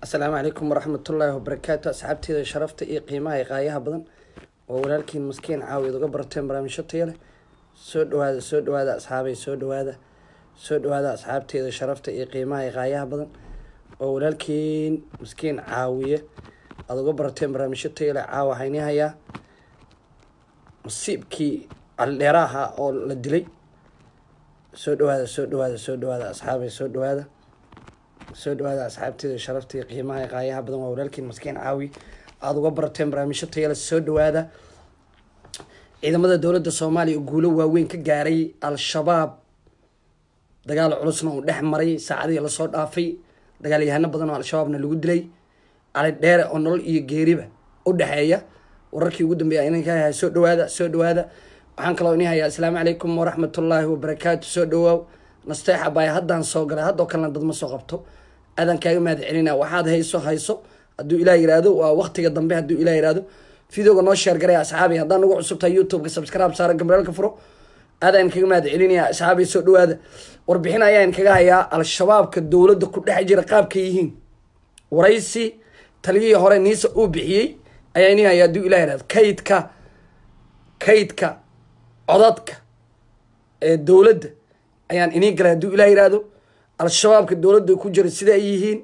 asalaamu calaykum waraxmatullaahi wabarakaatu asxaabteeda sharafta iyo qiimaha iyo qaayaha badan oo walaalkiin maskiin caawiyaed uga barateen barnaamijyo taya leh soo dhawaada soo dhawaada asxaabay soo dhawaada soo dhawaada asxaabteeda sharafta iyo qiimaha iyo qaayaha badan oo walaalkiin maskiin caawiye aada uga barateen barnaamijyo taya leh caawa waxayni hayaa masiibkii caldheeraha oo la dilay soo dhawaada soo dhawaada soo dhawaada asxaabay soo dhawaada soo dhawaada asxaabteeda sharafta iyo qiimaha iyo qaayaha badan waa walaalkiin maskiin caawi aada uga barateen barnaamijyo tayale soo dhawaada ciidamada dowladda soomaaliya guulo waaweyn ka gaaray al-shabaab dagaal culusna uu dhex maray saacadihii lasoo dhaafay dagaalyahano badan oo al-shabaabna lagu dilay cali dheere oo nolol iyo geeriba u dhexeeya wararkii ugu dambeeya inanka hayaa soo dhawaada soo dhawaada waxaan kaloo ini hayaa asalaamu calaykum waraxmatullaahi wabarakaatu soo dhawaaw nasteexa baay haddaan soo galay haddoo kalena dad ma soo qabto aadaan kaaga mahad celina waxaad hayso hayso hadduu ilah yihahdo waa waqtiga dambe hadduu ilah yihahdo videoga noo sheer garaya asxaabi haddaan nagu cusubtahay youtube-ka subscribe saara gambeelka furo aadaan kaga mahad celinaya asxaabi soo dhawaada warbixin ayaan kaga hayaa al-shabaabka dowladda ku dhex jira qaabka yihiin waraysi taliyihii hore niisa uu bixiyey ayaa ini hayaa hadduu ilah yihahdo kaydka kaydka codadka ee dowladda ayaan inii galay hadduu ilah yihahdo al-shabaabka dowladda ku jira sida ay yihiin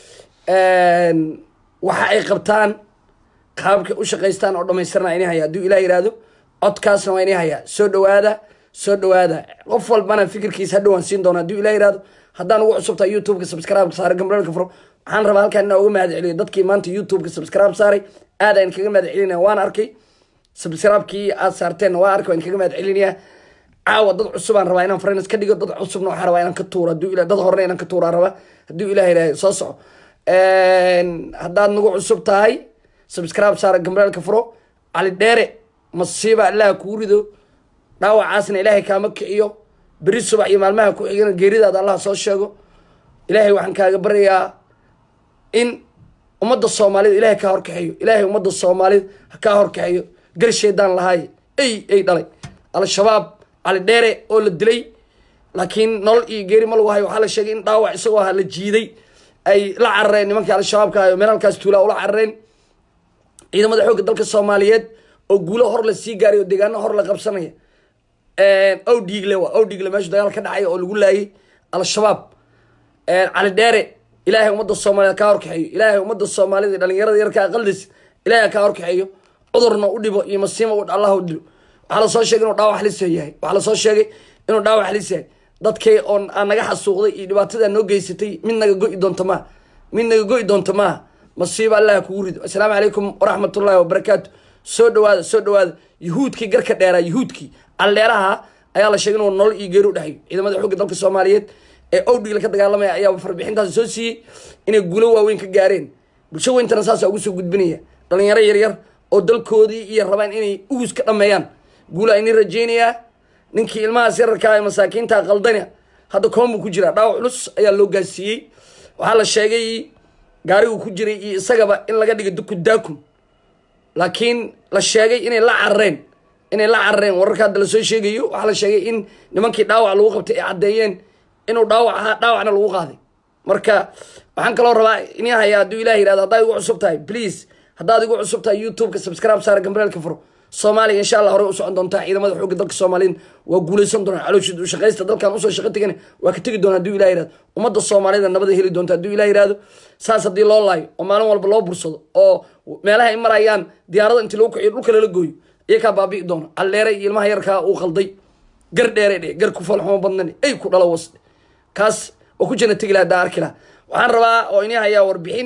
waxa ay qabtaan qaabka u shaqaystaan oo dhamaystirna ini haya hadduu ilah yihahdo codkaasna waa ini hayaa soo dhawaada soo dhawaada qof walbana fikirkiisa hadhowaan siin doona hadduu ilah yihahdo haddaan ugu cusubtaa youtube-ka subscribe saara gambalelka furo waxaan rabaa halkaan inaa uga mahad celiyo dadkii maanta youtube-ka subscribe saaray aad aan kaga mahad celinaya waan arkay subscribe-kii aad saarteenna waa arkay waan kaga mahad celinayaa caawa dad cusubaan rabaa inaan friends ka dhigo dad cusubna waxaan rabaa inaan ka tuuro haduu ila dad horena inaan ka tuuraan rabaa hadduu ilah yidhahdo soo soco haddaad nagu cusub tahay subscribe saara gambalaalka furo cali dheere masiiba allaha kuu rido dhaawacaasna ilaahay kaama kiciyo beri subax iyo maalmaha ku xigana geeridaada allah soo sheego ilaahay waxaan kaaga baryayaa in ummadda soomaalida ilaahay kaa horkaxeeyo ilaahay ummadda soomaalida ha kaa horkaxeeyo garsheedaan lahaay ey ey dhalay al-shabaab cali dheere oo la dilay laakiin nolol iyo geeri ma lagu hayo waxaa la sheegay in dhaawac isagoo aha la jiiday ay la carareen nimankii al-shabaabka ayo meel halkaas tuulaa ula carareen ciidamada xoogga dalka soomaaliyeed oo guulo hor la sii gaaray oo deegaano hor la qabsanaya ow dhiigle waa ow dhiigle meeshu dagaal ka dhacay oo lagu laayay al-shabaab cali dheere ilaahay ummadda soomaaliyed kaa horkaxeeyo ilaahay ummadda soomaalida dhalinyarada yarkaa qaldis ilaahay kaa horkaxeeyo cudurna u dhibo iyo masiima allah u dilo waxaa lasoo sheegay inuu dhaawac halis yahay waxaa lasoo sheegay inuu dhaawac halis yahay dadkay oon aan naga xasuuqday iyo dhibaatada noo geysatay mid naga go-i doonta maaha mid naga go-i doonta maaha masiiba allaha kugu rido assalaamu calaykum waraxmatullaahi wabarakaatu soo dhawaada soo dhawaada yuhuudkii garka dheeraa yuhuudkii aldheeraha ayaa la sheegay inuu nolol iyo geeri u dhexeyo ciidamada xoogga dalka soomaaliyeed ee owdhigla ka dagaalamaya ayaa farbixintaasi soo siiyey inay guulo waaweyn ka gaareen bulsho weyntana saasa ugu soo gudbinaya dhalinyaro yaryar oo dalkoodii iyo rabaan inay ugus ka dhameeyaan guula ini rajeynayaa ninkii ilmahaas yararkaa ee masaakiinta qaldana hadda koombu ku jiraa dhaawac culus ayaa loo gaarsiiyey waxaa la sheegay gaarigu ku jiray iyo isagaba in laga dhigay duku daakum laakiin la sheegay inay la carareen inay la carareen wararka hadda lasoo sheegayo waxaa la sheegay in nimankii dhaawac lagu qabtay ay caddeeyeen inuu dhaawac ahaa dhaawacna lagu qaaday marka waxaan kaloo rabaa ini haya hadduu ilah yihahdo haddaad igu cusub tahay please haddaad igu cusub tahay youtube-ka subscribe saara gambalelka furo soomaaliya insha allah horey u socon doontaa ciidamada xoogga dalka soomaaliyeed waa guuleysan doonaa calooshid u shaqaysta dalkan usoo shaqo tegan waa ka tegi doona haduu ilah yihahdo ummadda soomaalida nabada heli doonta hadduu ilah yihahdo saas haddii loo laayo oo maalin walba loo bursado oo meelaha ay marayaan diyaarada intii lagu kiciyo dhulka lala gooyo iyakaa baabi'i doona aldheere iyo ilmaha yarkaa uu qalday gar dheere dhe gar ku falxumo badnan ay ku dhalo wasdhe kaas waa ku jana tegi laha haddaa arki laha waxaan rabaa oo ini hayaa warbixin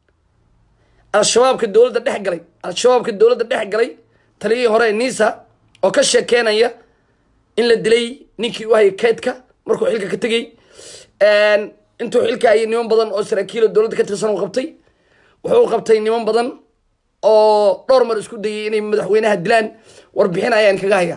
al-shabaabka dowladda dhex galay al-shabaabka dowladda dhex galay taliyihii hore nisa oo ka sheekeynaya in la dilay ninkii u hayay kaydka markuu xilka ka tegey intuu xilka hayay niman badan oo saraakiilo dowladda ka tirsan u qabtay wuxuu qabtay niman badan oo dhowr mar isku dayay inay madaxweynaha dilaan warbixin ayaan kaga haya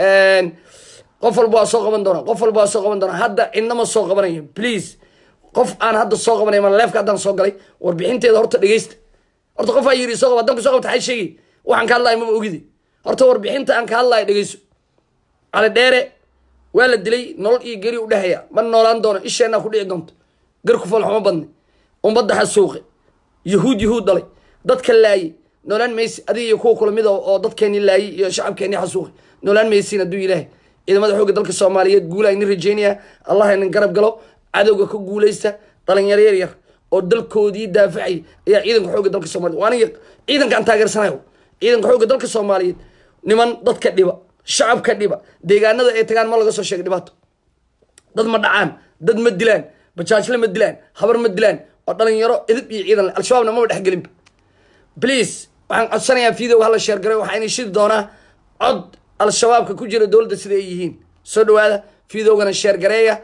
qof walba waa soo qaban doona qof walba waa soo qaban doona hadda cidnama soo qabanayo please qof aan hadda soo qabanay ma leefka haddaan soo galay warbixinteeda horta dhegeysta horta qof aa yiri soo qaba haddaan ku soo qabta xay sheegay waxaan ka hadlaya maba ogidi horta warbixinta aan ka hadlayo dhegeyso cali dheere waa la dilay nolol iyo geri u dhexeeya ma noolaan doono isheenaa ku dhici doonto gar ku falxuma badne umbadda xasuuqe yahuud yahuud dhalay dadka laayay noolaan maysi adiga iyo kuwa kula mid oo oo dadkeeni laayay iyo shacabkeeni xasuuqi noolaan maysin hadduu ilaahay ciidamada xoogga dalka soomaaliyeed guula inin rajeynaya allah inin garab galo cadowga ka guuleysta dhalinyaro yar yar oo dalkoodii daafacay ayaa ciidanka xoogga dalka soomaliyeed waa aniga ciidanka aan taageersanayo ciidanka xoogga dalka soomaaliyeed niman dadka dhiba shacabka dhiba deegaanada ay tagaan ma laga soo sheegay dhibaato dad ma dhacaan dad ma dilaan bajaajle ma dilaan habar ma dilaan oo dhalinyaro idib iyo ciidan leh al-shabaabna maba dhexgelinba please waxaan codsanayaa video hala sheergaray waxaa inay shidi doonaa cod al-shabaabka ku jira dowladda sida ay yihiin soo dhawaada videogana sheergareeya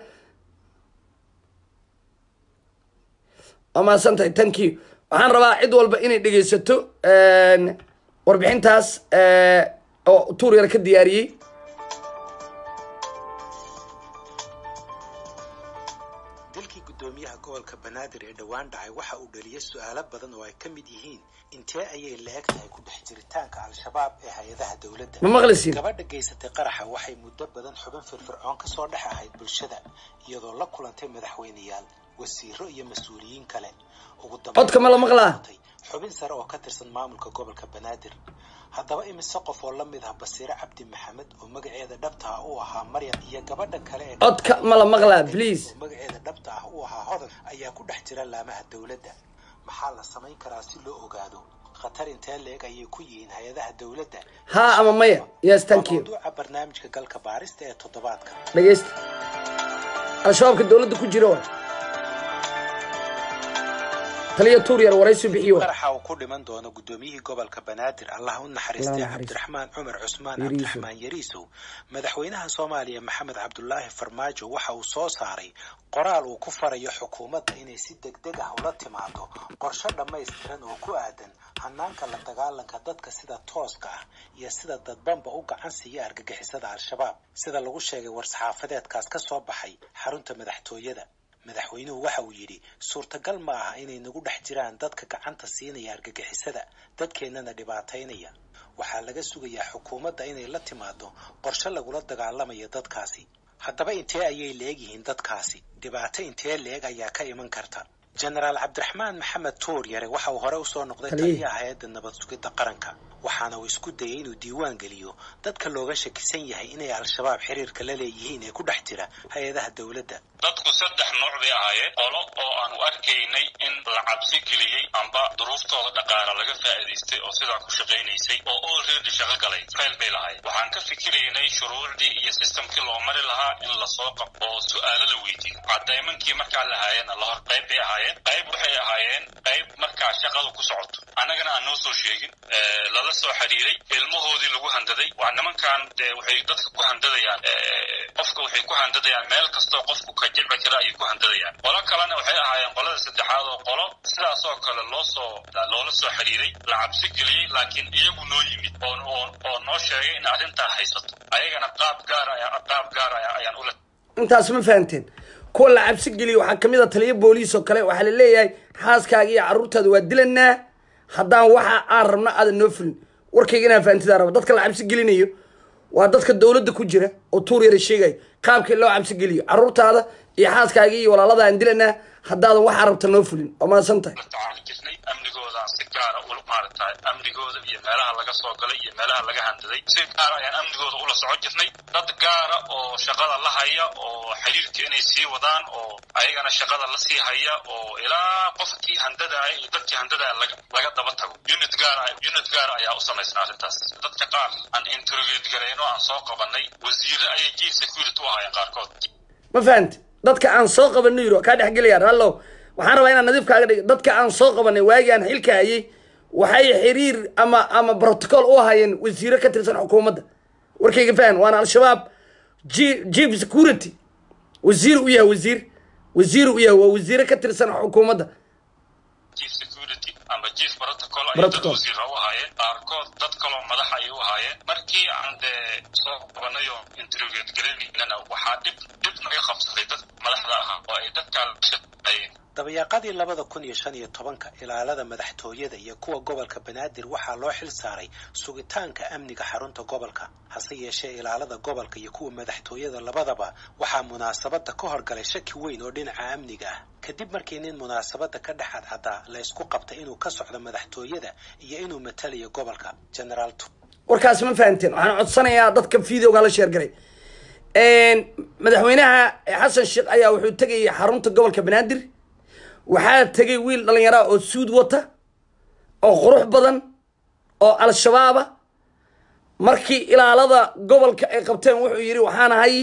waa mahadsan tahay thank you waxaan rabaa cid walba inay dhegeysato warbixintaas oo tuur yar ka diyaariyey dalkii guddoomiyaha gobolka banaadir ee dhowaan dhacay waxa uu dhaliyay su-aalo badan oo ay ka mid yihiin intee ayay la-eg tahay ku dhex jiritaanka al-shabaab ee hay-adaha dowladda ma maqlisiin gabadha geysatay qaraxa waxay muddo badan xubin firfircoon ka soo dhex ahayd bulshada iyadoo la kulantay madaxweyneyaal wasiiro iyo mas-uuliyiin kale ugu codka ma la maqlaa dambeyn xubin sare oo ka tirsan maamulka gobolka banaadir haddaba imise qof oo la mid ah basiire cabdi maxamed oo magaceeda dhabta ah u ahaa maryam iyo gabadha kale ee codka ma la maqlaa please oo magaceeda dhabta ah u ahaa hodan ayaa ku dhex jira laamaha dowladda maxaa la samayn karaa si loo ogaado khatar intee leeg ayay ku yihiin hay-adaha dowladda haa ama maya yes waa thank you mawduuca barnaamijka galka baarista ee toddobaadka dhegeysta al-shabaabka dowladda ku jira waa taliya tuur yar waraysi bixiyo waa qaraxa uu ku dhiman doono guddoomiyihii gobolka banaadir allah u naxariistay Allah naxariisto. cabdiraxmaan cumar cusmaan Yariisow. cabdiraxmaan yariisow madaxweynaha soomaaliya maxamed cabdulaahi farmaajo waxa uu soo saaray qoraal uu ku farayo xukuumadda inay si degdeg ah ula timaado qorshe dhammaystiran oo ku aadan hanaanka la dagaalanka dadka sida tooska ah iyo sida dadbanba u gacan siiya argagixisada al-shabaab sida lagu sheegay war-saxaafadeedkaas ka soo baxay xarunta madaxtooyada madaxweynuhu waxa uu yidhi suurtagal ma aha inay nagu dhex jiraan dadka gacanta siinaya argagixisada dadkeennana dhibaataynaya waxaa laga sugayaa xukuumadda inay la timaado qorshe lagula dagaalamayo dadkaasi haddaba intee ayay leegyihiin dadkaasi dhibaato intee leeg ayaa ka iman karta jenaraal cabdiraxmaan maxamed tuur yare waxa uu hore usoo noqday Taliye. taliyaha hay-adda nabad sugidda qaranka waxaana uu isku dayay inuu diiwaan geliyo dadka looga shakisan yahay inay al-shabaab xiriirka la leeyihiin ee ku dhex jira hay-adaha dowladda dadku saddex nooc bay ahaayeen qolo oo aanu arkaynay in la cabsi geliyey amba duruuftooda dhaqaala laga faa'iidaystay oo sidaa ku shaqaynaysay oo already shaqo galay fayl bay lahayd waxaan ka fikiraynay shuruucdii iyo systemkii loo mari lahaa in lasoo qabto oo su'aalo la weydiiyo cadaymankii markaa lahaayeen lahor qayb bay ahaayeen qayb waxay ahaayeen qayb markaa shaqadu ku socoto annagana aan noo soo sheegin ee, lala soo xiriiray ilmahoodii lagu handaday waa nimankan dee waxay dadka ku handadayaan ee, qofka waxay ku handadayaan meel kastoo qofku ka jilci kara ayay ku handadayaan qolo kalena waxay ahaayeen qolada saddexaad oo qolo sidaas oo kale loo soo loola soo xiriiray la cabsi geliyey laakiin iyagu noo yimid oo oo oo noo sheegay in arrintaa haysato ayagana qaab gaar ayaa qaab gaar ayaa ayaan ula intaas ma fahanteen kuwa la cabsi geliyo waxaa kamid a taliya booliis oo kale waxaa la leeyahay xaaskaaga iyo carruurtaada waa dilanaa haddaan waxa aan rabno aadan noo fulin warkayga inaan fahantidaa raba dadka la cabsi gelinayo waa dadka dowladda ku jira oo tuur yara sheegayo qaabkii loo cabsi geliyo carruurtaada iyo xaaskaaga iyo walaalada aan dilanaa haddaadan waxaa rabta noo fulin waa mahadsan tahay la tacaali jirnay amnigoodaan si gaara ula maaragtay amnigooda iyo meelaha laga soo galay iyo meelaha laga handaday si gaara ayaan amnigooda ula socon jirnay dad gaara oo shaqada la haya oo xiriirka inay sii wadaan oo ayagana shaqada la sii haya oo ilaa qofkii handadaaya iyo dadkii handadaaya laga laga daba tago unit gaara unit gaara ayaa u samaysnaa arrintaas dadka qaar aan interrogate garayno aan soo qabanay wasiire ayay chief security u ahaayeen qaarkood ma fahanti dadka aan soo qabanay yiro kaa dhexgelaya rallow waxaan rabaa inaan nadiif kaaga dhigo dadka aan soo qabanay waagii aan xilka hayay waxay xiriir ama ama protocol u hayeen wasiiro ka tirsan xukuumadda warkayga fahan waana al-shabaab G- chief security wasiir u yahay wasiir wasiir u yahay waa wasiiro ka tirsan xukuumadda chief security ama chief protocol ayay dad Protocol. wasiira u ahaayeen qaarkood dad kaloo madax ayay u ahaayeen markii aan dee soo qabanay oo interrogate garaynana waxaa dhib dhib naga qabsaday dad madaxda ahaa oo ay dadkaa la shaqeeyeen dabayaaqadii labada kun iyo shan iyo tobanka ilaalada madaxtooyada iyo kuwa gobolka banaadir waxaa loo xil saaray sugitaanka amniga xarunta gobolka hase yeeshee ilaalada gobolka iyo kuwa madaxtooyada labadaba waxaa munaasabada ka horgalay shaki weyn oo dhinaca amniga ah kadib markii nin munaasabada ka dhex cadcadaa la ysku qabtay inuu ka socdo madaxtooyada iyo inuu matalayo gobolka generaal warkaasi ma fahamteen waxaan codsanayaa dadka videoga la sheergaray madaxweynaha xasan sheekh ayaa wuxuu tegayay xarunta gobolka banaadir waxaa tegay wiil dhallinyaraa oo suud wata oo qurux badan oo al-shabaaba markii ilaalada gobolka ay qabteen wuxuu yidhi waxaan ahay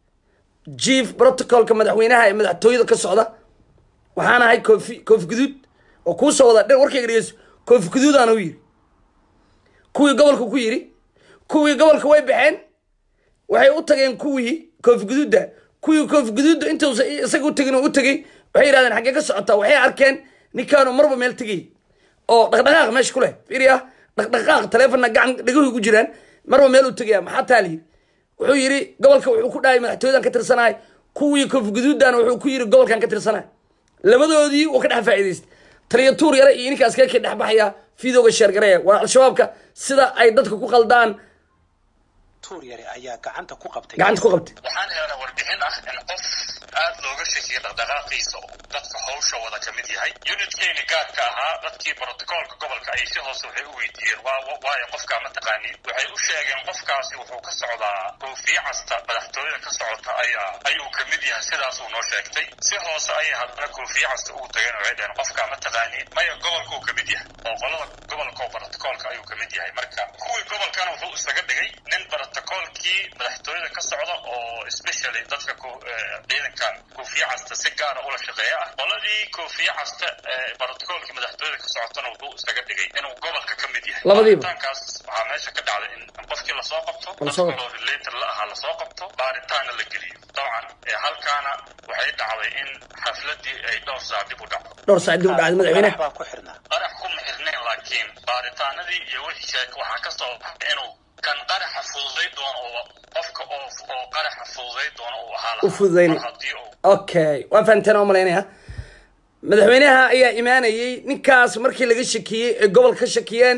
jief protocolka madaxweynaha ee madaxtooyada ka socda waxaan ahay koofi koofi guduud oo kuusoo wada dhe warkayga dhegeyso koofi guduudaana u yidhi kuwii gobolka ku yidhi kuwii gobolka way baxeen waxay u tageen kuwii koofi guduudda kuwii koofi guduudda intuusa isaga u tegin oo u tegey waxay yidhahdeen xaggee ka socotaa waxay arkeen ninkaanu marba meel tegay oo dhaqdhaqaaq meesha ku leh fiiriya dhaqdhaqaaq taleefonna gacan dhagahu ku jiraan marba meel u tegaya maxaa taa layidhi wuxuu yidhi gobolka wuxuu ku dhahay madaxtooyadan ka tirsanahay kuwii koofi guduuddana wuxuu ku yidhi gobolkan ka tirsanahay labadoodii wuu ka dhex faa'iidaystay taliya tuur yare iyo ninkaas kee ka dhex baxaya videoga sheergaraya waa al-shabaabka sida ay dadka ku qaldaan tuur yare ayaa gacanta ku qabtay gacanta ku qabtay waxaan helnay warbixin ah in qof aad looga shakiyay dhaqdhaqaaqiisa oo dadka hawsha wada ka mid yahay unitkeeni gaarka ahaa dadkii brotocoolka gobolka ay si hoose waxay u weydiiyeen waayo qofkaa ma taqaaniin waxay u sheegeen qofkaasi wuxuu ka socdaa koofiye casta madaxtooyada ka socota ayaa ayuu ka mid yahay sidaasuu noo sheegtay si hoose ayay haddana koofiye casta ugu tageen waxay dhaheen qofkaa ma taqaaniin maya gobolkuu ka mid yahay oo qolada gobolka oo brotocoolka ayuu ka mid yahay marka kuwii gobolkana wuxuu isaga dhigay nin brotocoolkii madaxtooyada ka socda oo especially dadka ciidankan koofiye casta si gaara ula shaqeeya ah qoladii koofiye casta ee brotocoolkii madaxtooyada ka socotana wuxuu isaga dhigay inuu gobolka ka mid yahay Labadiiba. baaritaankaas waxaa meesha ka dhacday in qofkii lasoo qabto Lasoo dad kaloo related la ahaa lasoo qabto baaritaanna la geliyo dabcan ee halkaana waxay dhacday in xafladii ay dhowr saac dib u dhacdo dhowr saac dib u dhacday madaxweynaha baa ku xirnaa qarax kuma xirnayn laakiin baaritaanadii iyo wixii sheek waxaa ka soo baxay inuu kan qaraxa fududay doono oo qofka oo oo qaraxa fududay doono uu ahaa lahaa. U fududaynay. Mar haddii uu okay waa fahamteen oo malaynaya madaxweynaha ayaa imaanayey ninkaas markii laga shakiyey ee gobol ka shakiyeen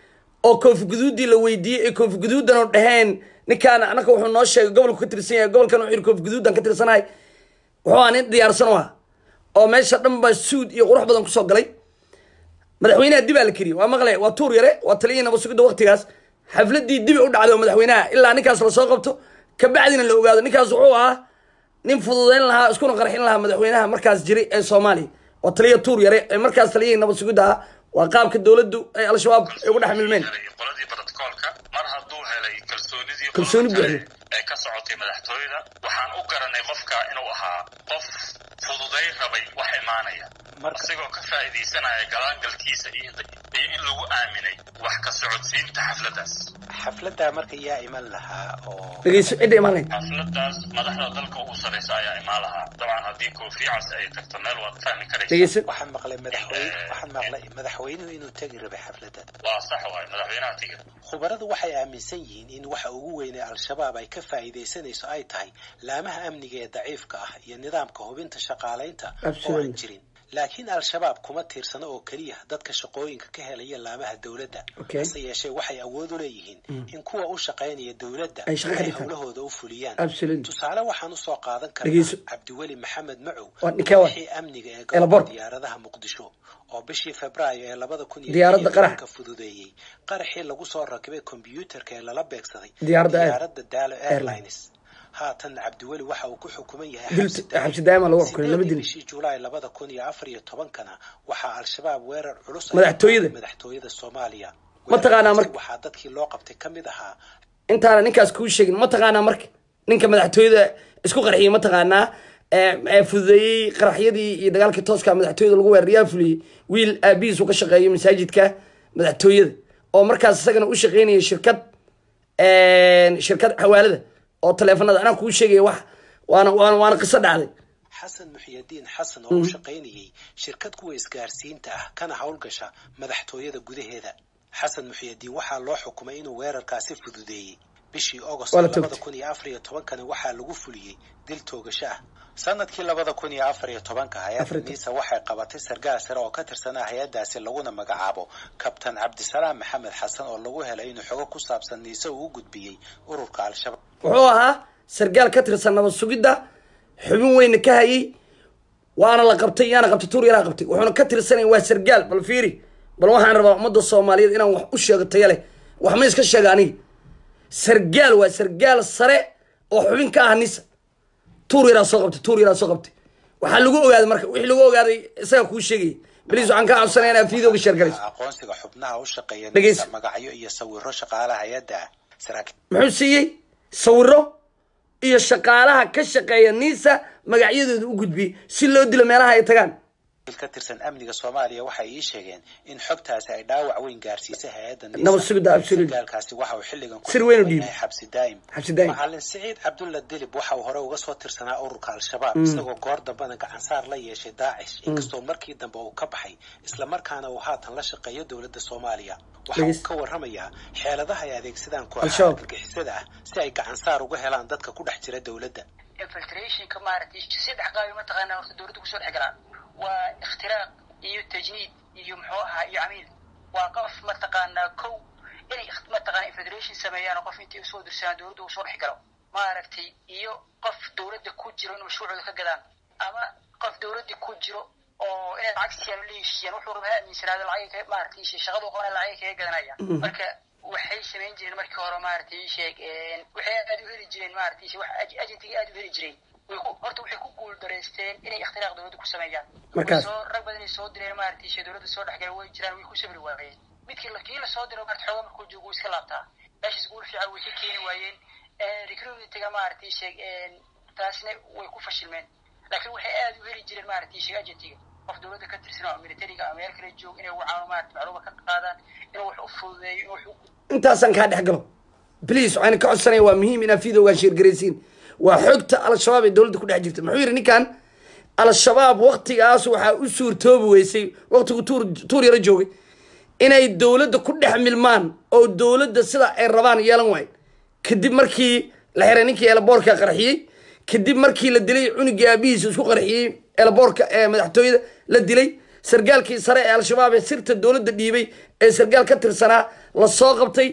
oo koofi guduuddii la weydiiyey ee koofi guduuddan oo dhaheen ninkaan anaka wuxuu noo sheegay gobolku ka tirsan yahay gobolkan wuxuu yidhi koofi guduuddan ka tirsanahay wuxuu ahaa nin diyaarsan u ah oo meesha dhan baa suud iyo qurux badan kusoo galay madaxweynaha dibaa la keriyey waa maqle waa tuur yare waa taliyihii nabad sugidda waqtigaas xafladii dibi u dhacday oo madaxweynaha ilaa ninkaas lasoo qabto kabacdina la ogaado ninkaas wuxuu ahaa nin fududeyn lahaa iskuna qarxin lahaa madaxweynaha markaas jiray ee soomaaliya waa taliya tuur yare ee markaas taliyihii nabad sugidda ah waa qaabka dowladdu ay al-shabaab ay ugu dhex milmeen helay qoladii brotocoolka mar hadduu helay kalsoonidii Kalsooni qolada kale buuxda. ee ka socotay madaxtooyada waxaan u garanay qofka inuu ahaa qof fududay rabay wax imaanaya Marka- isagoo ka faa'iidaysanaya galaangalkiisa iyo iyo in lagu aaminay wax ka socodsiinta xafladaas xafladdaa marka yaa iman lahaa oo dhegeyso cidda imaan lahayd xafladaas madaxda dalka ugu sarreysa ayaa imaan lahaa dabcan haddii koofiyacas ay tagto meel waad fahmi karaysa dhegeyso waxaan maqlay madaxweyne waxaan maqlay madaxweynuhu inuu tegi rabay xafladdan waa sax waay madaxweynaha tiga khubaradu waxay aaminsan yihiin in waxa ugu weynee al-shabaab ay ka faa'iidaysanayso ay tahay laamaha amniga ee daciifka ah iyo nidaamka hubinta shaqaalaynta oo aan Absolutely. jirin laakiin al-shabaab kuma tiirsano oo keliya dadka shaqooyinka ka helaya laamaha dowladda Okay. hase yeeshee waxay awood u leeyihiin in kuwa u shaqaynaya dowladda Ay shaqo ka ay dhigtaan. howlahooda u fuliyaan Absolutely. tusaale waxaan usoo qaadan Dhegeyso. karnaa cabdiweli maxamed macow Waa ninkee waay? wixii amniga ee Eelaboor. gobolka diyaaradaha muqdisho oo bishii febraayo ee labada kun iyo Diyaaradda lix iyo qarax. tobanka fududeeyey qaraxii lagu soo rakibay kombiyuutarka ee lala beegsaday Diyaaradda Air- diyaaradda daalo airlines haatan cabdiweli waxa uu ku xukuman yahay Dil- xabsi daa'im. xabsi daa'ima lagu xukumay, laba Sideedii dil. bishii julaay labada kun iyo afar iyo tobankana waxaa al-shabaab weerar culus ay Madaxtooyada. ku qaaday madaxtooyada soomaaliya Ma taqaanaa Weerarkaasi marka? waxaa dadkii loo qabtay ka mid ahaa intaana ninkaas kuu sheegin ma taqaanaa marka ninka madaxtooyada isku qarxiyey ma taqaanaa ee- ee fududeeyey qaraxyadii iyo dagaalkii tooska madaxtooyada lagu weeraray yaa fuliyey wiil aabihiis uu ka shaqeeyo masaajidka madaxtooyada oo markaas isagana u shaqeynaya shirkad shirkad xawaalada oo taleefanada anaa kuu sheegaya wax waana waana waana qiso dhacday xasan muxiyadiin xasan oo u shaqaynayay shirkad kuwa isgaarsiinta ah kana howlgasha madaxtooyada gudaheeda xasan muxiyadiin waxaa loo xukumay inuu weerarkaasi fududeeyey bishii agost Waa la labada toogtay. kun iyo afar iyo tobankani waxaa lagu fuliyey dil toogasho ah sanadkii labada kun iyo afar iyo tobanka hay-adda Afar iyo toban. niisa waxay qabatay sargaal sare oo ka tirsanaa hay-adaasi laguna magacaabo kabtan cabdisalaam maxamed xasan oo lagu helay inuu xogo ku saabsan niise uu u gudbiyey ururka al-shabaab wuxuu ahaa sargaal ka tirsan nabad sugidda xubin weyna ka hayay waana la qabtay yaana qabtay tuur yaraa qabtay wuxuuna ka tirsanay waa sargaal bal fiiri bal waxaan rabaa ummadda soomaaliyeed inaan wax u sheego taya leh wax ma iska sheega aniga sargaal waa sargaal sare oo xubin ka ah nisa tuur yaraa soo qabtay tuur yaraa soo qabtay waxaa lagu ogaaday marka wixii lagu ogaaday isaga kuu sheegaya baliis waxaan kaa codsanaya inaad fiidooga sheergalayso aqoonsiga xubnaha u shaqeeya Dhegeyso. niisa magacyo iyo sawiro shaqaalaha hay-adda ah saraakiil muxuu siiyey sawiro iyo shaqaalaha ka shaqeeya nisa magacyadooda u gudbiyey si loo dilo meelaha ay tagaan ka tirsan amniga soomaaliya waxay ii sheegeen in xogtaasi ay dhaawac weyn gaarsiisay hay-adda nisa Nabad sugidda, absolutely. sargaalkaasi waxa uu xilligan ku Sir weyn u sugan dhiibay. yahay xabsi daa'im Xabsi daa'im. macalin siciid cabdulla dilib waxa uu hore uga soo tirsanaa ururka al-shabaab isagoo goor dambena gacansaar la yeeshay daacish inkastoo markii dambe uu ka baxay islamarkaana uu haatan la shaqeeyo dowladda soomaaliya waxa uu Dhegeyst. ka warramayaa xeeladaha ay adeegsadaan kooxaha Al-Shabaab. argagixisada ah si ay gacansaar uga helaan dadka ku dhex jira dowladda infiltrationka maaragtay saddex qaabi mataqaanaa horta dowladda kusoo dhex galaan waa ikhtiraaq iyo tajniid iyo muxuu ahaa iyo camiil waa qof mataqaanaa kow inay ikht- mataqaanaa infiltration sameeyaan oo qof intii usoo dirsadaan dowladda uu soo dhex galo maaragtay iyo qof dowladda ku jiro in mashruucooda ka gadaan ama qof dowladda ku jiro oo inay lacag siiyaan oo la heshiiyaan wuxuu raba ha aaminsanaado lacagay ka maaragtay shaqadu qabana lacagay kaga gadanaya marka waxay samayn jireen markii hore maaragtay ii sheeg een, waxay aad u heli jireen maaragtay wax aj- agentigii aad u heli jireen way ku horta waxay ku guul dareysteen inay ikhtiraaq dowladda ku sameeyaan Markaas. Way soo rag badan ay soo direen maaragtay shey dowladda soo dhexgala way jiraan way ku sabri waayeen midkii la kii la soo diro maaragtay xoogaa markuu joogo wuu iska laabtaa meeshaas guul fiican way ka keeni waayeen recruitiga maaragtay sheeg een, taasna way ku fashilmeen laakiin waxay aad u heli jireen maaragtay sheeg agentiga qof dowladda ka tirsan oo militariga ama meel kale joog inay wacaano maaragtay macluuma ka qaadaan inuu wax u fududeeyo inuu wax u intaasaan kaa dhex galo bliis waxaan ka codsanaya waa muhiim inaad fiidoogaan sheergaraysiin waa xogta al-shabaab ee dowladda ku dhex jirta muxuu yidhi ninkan al-shabaab waktigaas waxaa u suurtoobi weysay waktigu tuur tuur yaro joogay inay dowladda ku dhex milmaan oo dowladda sida ay rabaan yeelan waayo kadib markii la xiray ninkii eelaboorka qarxiyey kadib markii la dilay cunugii aabihiisa isku qarxiyey eelaboorka ee madaxtooyada la dilay sargaalkii sare ee al-shabaab ee sirta dowladda dhiibay ee sargaal ka tirsanaa la soo qabtay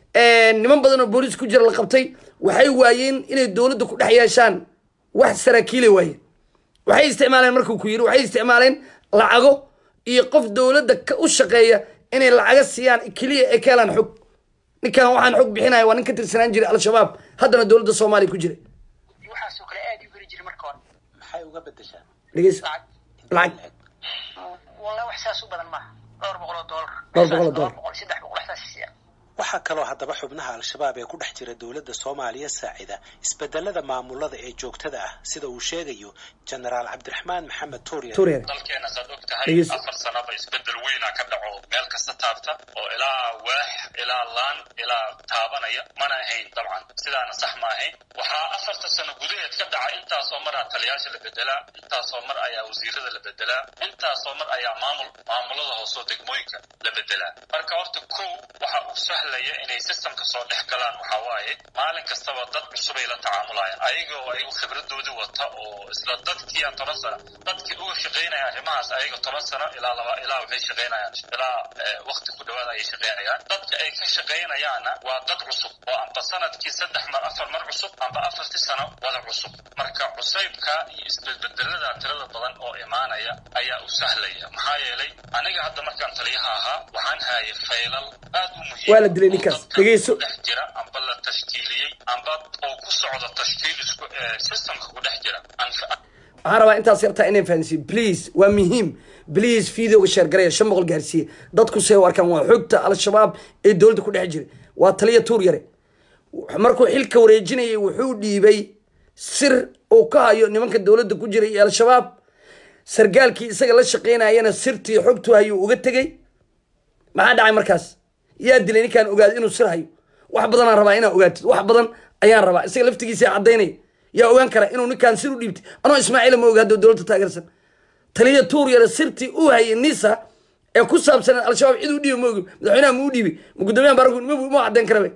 niman badan oo booliis ku jira la qabtay waxay waayeen inay dowladda ku dhex yeeshaan wax saraakiilay waayeen waxay isticmaaleen markuu ku yidhi waxay isticmaaleen lacago iyo qof dowladda ka u shaqeeya inay lacaga siiyaan keliya ee ka helaan xog ninkan waxaan xog bixinaya waa nin ka tirsanaan jiray al-shabaab haddana dowladda soomaaliya ku jiray waxaasoo kale aad u heli jiray marka hore maxay uga bedeshaan dhegeyso lacag lacag wallahi wax saas u badan maaha dhowr boqol oo doolar Dhowr boqol oo doolar. boqol saddex boqol waxsaas siya waxaa kaloo haddaba xubnaha al-shabaab ee ku dhex jira dowladda soomaaliya saacida isbedelada maamulada ee joogtada ah sida uu sheegayo jenaraal cabdiraxmaan maxamed tuuryan tuuriyar dalkeena saad og tahay Dhegeyso. afar sanaba isbedel weyna ka dhaco meel kasta taabta oo ilaa waax ilaa laan ilaa taabanaya mana ahayn dabcan sidaana sax ma ahayn waxaa afarta sano gudaheed ka dhaca intaasoo maraa taliyaasha la bedelaa intaasoo mar ayaa wasiirada la bedelaa intaasoo mar ayaa maamul maamulada hoosoo degmooyinka la bedelaa marka horta kow waxa uu sahlaya inay sistamka soo dhex galaan waxaa waaye maalin kastaba dad cusubay la tacaamulayaan ayagoo ayagu khibradoodii wata oo isla dadkii aan toban sano dadkii uga shaqaynaya arrimahaas ayaga toban sano ilaa laba ilaa waxay shaqaynayaan ilaa eh, waqti ku dhawaad ayay shaqaynayaan dadka ay ka shaqaynayaanna waa dad cusub oo amba sanadkii saddex mar afar mar cusub amba afartii sano wada cusub marka cusaybka iyo isbedbedelada tirada badan oo imaanaya ayaa u sahlaya maxaa yeelay aniga hadda markaan taliyaha ahaa waxaan hayay faylal aad u muhiim Waa la dilay oo ninkaas. dadka Dhegeyso. ku dhex jira amba la tashkiiliyey amba oo ku socda tashkiil isku eh, systemka ku dhex jira Anfa- waxaan rabaa intaas yartaa inay fahansiin please waa muhiim please videoga sheer garaya shan boqol gaarsiiye dadku say u arkaan waa xogta al-shabaab ee dowladda ku dhex jiray waa taliya tuur yare markuu xilka wareejinayay wuxuu dhiibay sir uu ka hayo nimanka dowladda ku jiray iyo al-shabaab sargaalkii isaga la shaqaynayana sirtii xogtu hayuu uga tegey maxaa dhacay markaas yaa dilay ninkaan ogaado inuu sir hayo wax badanaan rabaa inaa ogaatid wax badan ayaan rabaa isaga laftigiisa cadaynaya yaa ogaan kara inuu ninkaan sir u dhiibtay anoo ismaaciila ma oga hadda dowladda taageersan taliya tuur yare sirtii uu hayay nisa ee ku saabsan al-shabaab cid u dhiibi ma ogi madaxweynaha ma u dhiibi ma guddoomiyaha baaragu ma ma cadayn karabe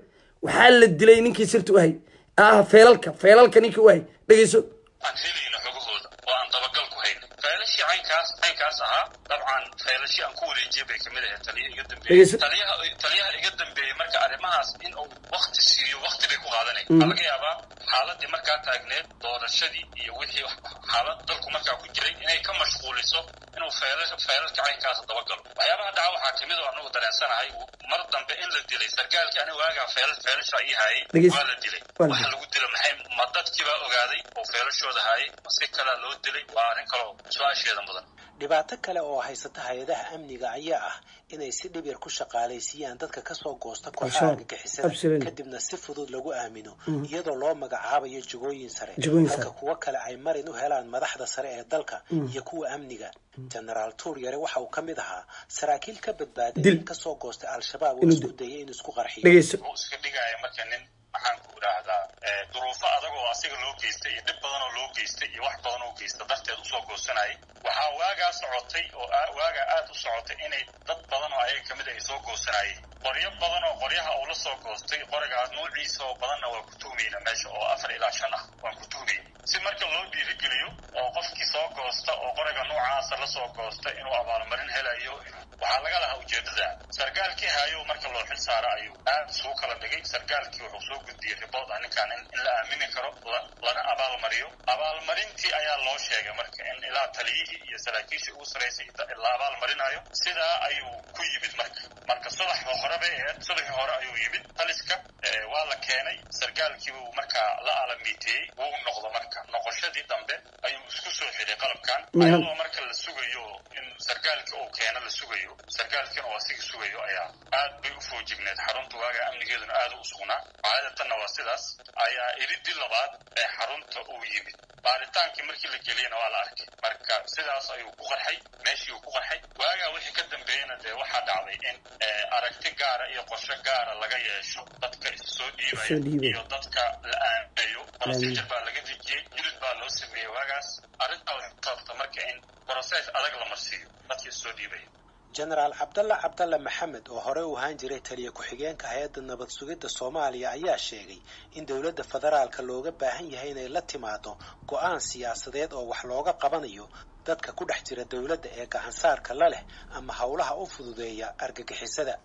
waxaa la dilay ninkii sirta u hay ah feelalka feelalka ninkii u hay dhegeyso aan helayno xogahooda oo aan dabagal ku hayno feelashii caynkaas caynkaas ahaa dabcan feelashii aan ku wareejiyay bay kamid ahayd taliya iga dambeeyey Dhegeyso. taliyaha taliyaha iga dambeeyey marka arrimahaas in uu wakti siiyo wakti bay ku qaadanaya waxaa laga yaabaa xaaladii markaa taagneed doorashadii iyo wixii wax- xaalad dalku markaa ku jiray inay ka mashquuliso inuu feelasha feelalka caynkaas dabagalo waxyaabaha dhaca waxaa kamid oo anagu dareensanahay mar dambe in la dilay sargaalkii aniga waagaa feelal feelasha ii hayay Dhegeyso. waa la dilay Waa la waxa dilay. lagu dilo maxay ma dadkii baa ogaaday oo feelashooda hayay ma si kalaa loo dilay waa arrin kaloo su-aasheeda mudan dhibaato kale oo haysata hay-adaha amniga ayaa ah inay si dhib yar ku shaqaalaysiiyaan dadka kasoo goosta kooxaha Absolutely. argagixisada Absolutely. kadibna si fudud lagu aamino iyadoo loo magacaabayo jagooyin sare Jagooyin halka sare. kuwo kale ay marin u helaan madaxda sare ee dalka iyo kuwa amniga genaraal tuur yare waxa uu ka mid ahaa saraakiil ka badbaaday Dil. in kasoo goostay al-shabaab oo Inuu isku dil. dayay inuu isku qarxiyo dhegeyso wuxuu iska dhigaya marka nin maxaan ku idhaahdaa eh, duruufo adag oo asiga loo geystay iyo dhib badan oo loo geystay iyo wax badan oo geysta darteed usoo goosanayay waxaa waagaa socotay oo aa- waagaa aad u socotay inay dad badan oo ayaga kamid ay soo goosanayeen qoryo badan oo qoryaha uu la soo goostay qorigaas nuuciisa oo badanna waa ku tuhmayna meesha oo afar ilaa shan ah waan ku tuhmayna si marka loo dhiirigeliyo oo qofkii soo goosta oo qoriga noocaasa la soo goosta inuu abaalmarin helayo waxaa laga lahaa ujeedada sargaalkii hayo marka loo xil saara ayuu aad isugu kala dhigay sargaalkii wuxuu soo gudbiyey ribood ah ninkaan in, in la aamini karo la- lana abaalmariyo abaalmarintii ayaa loo sheegay marka in ilaa taliyihii iyo saraakiishii ugu saraysay da- la abaalmarinayo sidaa ayuu ku yimid marka marka subaxda hore bay ahayd subaxii hore ayuu yimid taliska eh, waa la keenay sargaalkii buu markaa la alamiiteeyey wuu noqdo marka noqoshadii dambe ayuu isku soo xidhay qalabkan Miham. ayadoo marka la sugayo in sargaalkii uu keeno la sugayo sargaalkiina oo asiga sugayo ayaa aad bay u foojigneed xarunta waaga amnigeeduna aad u sugnaa caadatanna waa sidaas ayaa iridii labaad ee xarunta uu yimid baaritaankii markii la geliyena waa la arkay marka sidaas ayuu ku qarxay meeshii uu ku qarxay waagaa wixii ka dambeeyena dee waxaa dhacday in eh, aragti gaara iyo qorshe gaara laga yeesho dadka isu soo Soo dhiibaya dhiibaya. iyo dadka la aaminayo procedure baa laga dejiyey jilid baa loo sameeyey waagaas arrintaa waxay ku sababta marka in process adag la marsiiyo dadka isu soo dhiibaya genaraal cabdalla cabdalla maxamed oo hore u ahaan jiray taliya ku-xigeenka hay-adda nabad sugidda soomaaliya ayaa sheegay in dowladda federaalka looga baahan yahay inay la timaado go-aan siyaasadeed oo wax looga qabanayo dadka ku dhex jira dowladda ee gacansaarka la leh ama howlaha u fududeeya argagixisada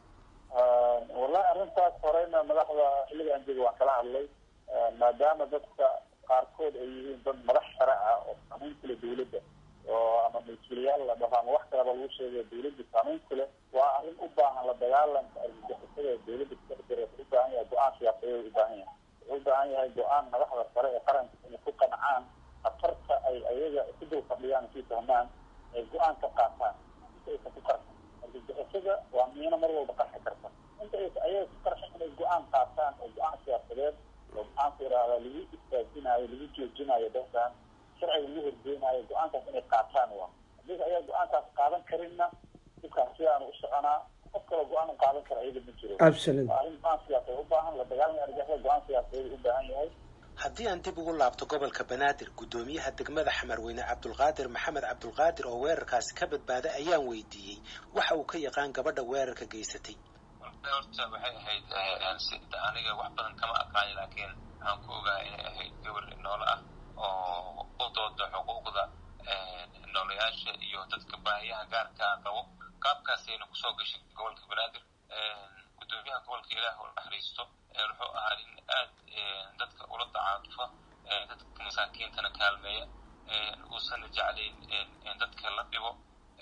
wallahi arrintaas horeyna madaxda xilligan jooga waan kala hadlay maadaama dadka qaarkood ay yihiin dad madax sare ah oo saamayn kule dawladda oo ama mas-uuliyaal la dhaho ama wax kalaba lagu sheegayo dawladda saamayn kule waa arrin u baahan la dagaalanka argagixisada ee dawladda kudhex jira wuxuu u baahan yahay go-aan siyaasadeed u baahan yahay wuxuu u baahan yahay go-aan madaxda sare ee qaranka inay ku qancaan khatarta ay ayaga ku dul fadhiyaan kii fahmaan ay go-aan ka qaataan inta aysan ku qarxin argagixisada waa miino mar walba qarxi karta inta aysan ayaga ku qarxin inay go-aan qaataan oo go-aan siyaasadeed oo maxaanku idhahdaa lagu istaajinayo lagu joojinayo dadkan sharciga lagu horgeynayo go-aankaas inay qaataan waa haddii ayaa go-aankaas qaadan karinna dhibkaas sidaanu u soconaa qof kaloo go-aan u qaadan kara ayaga ma jiro absolutely waa arrin go-aan siyaasadeed u baahan la dagaalamaya argagixisada go-aan siyaasadeed u baahan yahay haddii aan dib ugu laabto gobolka banaadir guddoomiyaha degmada xamarweyne cabdulqaadir maxamed cabdulqaadir oo weerarkaasi ka badbaaday ayaan weydiiyey waxa uu ka yaqaan gabadha weerarka geysatay horta waxay ahayd sida aniga wax badan kama aqaani laakiin waxaan ku ogahay inay ahayd gabar noole ah oo u dooda xuquuqda noolayaasha iyo dadka baahiyaha gaarka ah qabo qaabkaasayna kusoo gashay gobolka banaadir guddoomiyaha gobolka ilaah u naxariisto wuxuu ahaa nin aad dadka ula tacaatufa dadka masaakiintana kaalmeeya uusan jeclayn dadka la dhibo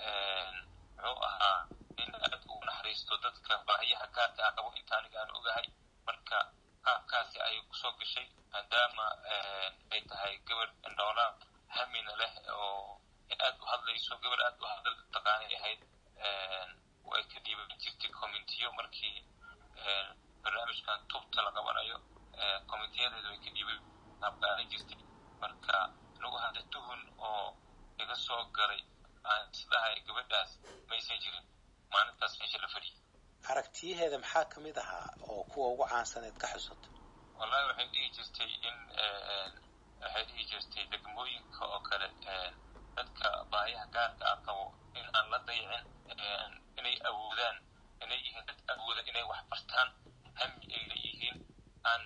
wuxuu ahaa nin aad ugu naxariisto dadka baahiyaha gaarka ah qabo inta aniga aan ogahay marka qaabkaasi ayay kusoo gashay maadaama ay tahay gabar noola hamina leh oo aad u hadlayso gabar aad u hadal taqaanay ahayd way ka dhiiban jirtay communitiyo markii barnaamijkan tubta la qabanayo communitiyadeeda way ka dhiiban qaabqaadan jirtay marka lagu hadla tuhun oo iga soo galay aan isdhahay gabadhaas maysan jirin maalintaas meesha la fadhiyay aragtiyaheeda maxaa ka mid ahaa oo kuwa ugu caansaneed ka xusato wallahi waxay dhihi jirtay in waxay dhihi jirtay degmooyinka oo kale dadka baahiyaha gaarka ah qabo in aan la dayicin inay awoodaan inay yihiin dad awooda inay wax bartaan hami ay leeyihiin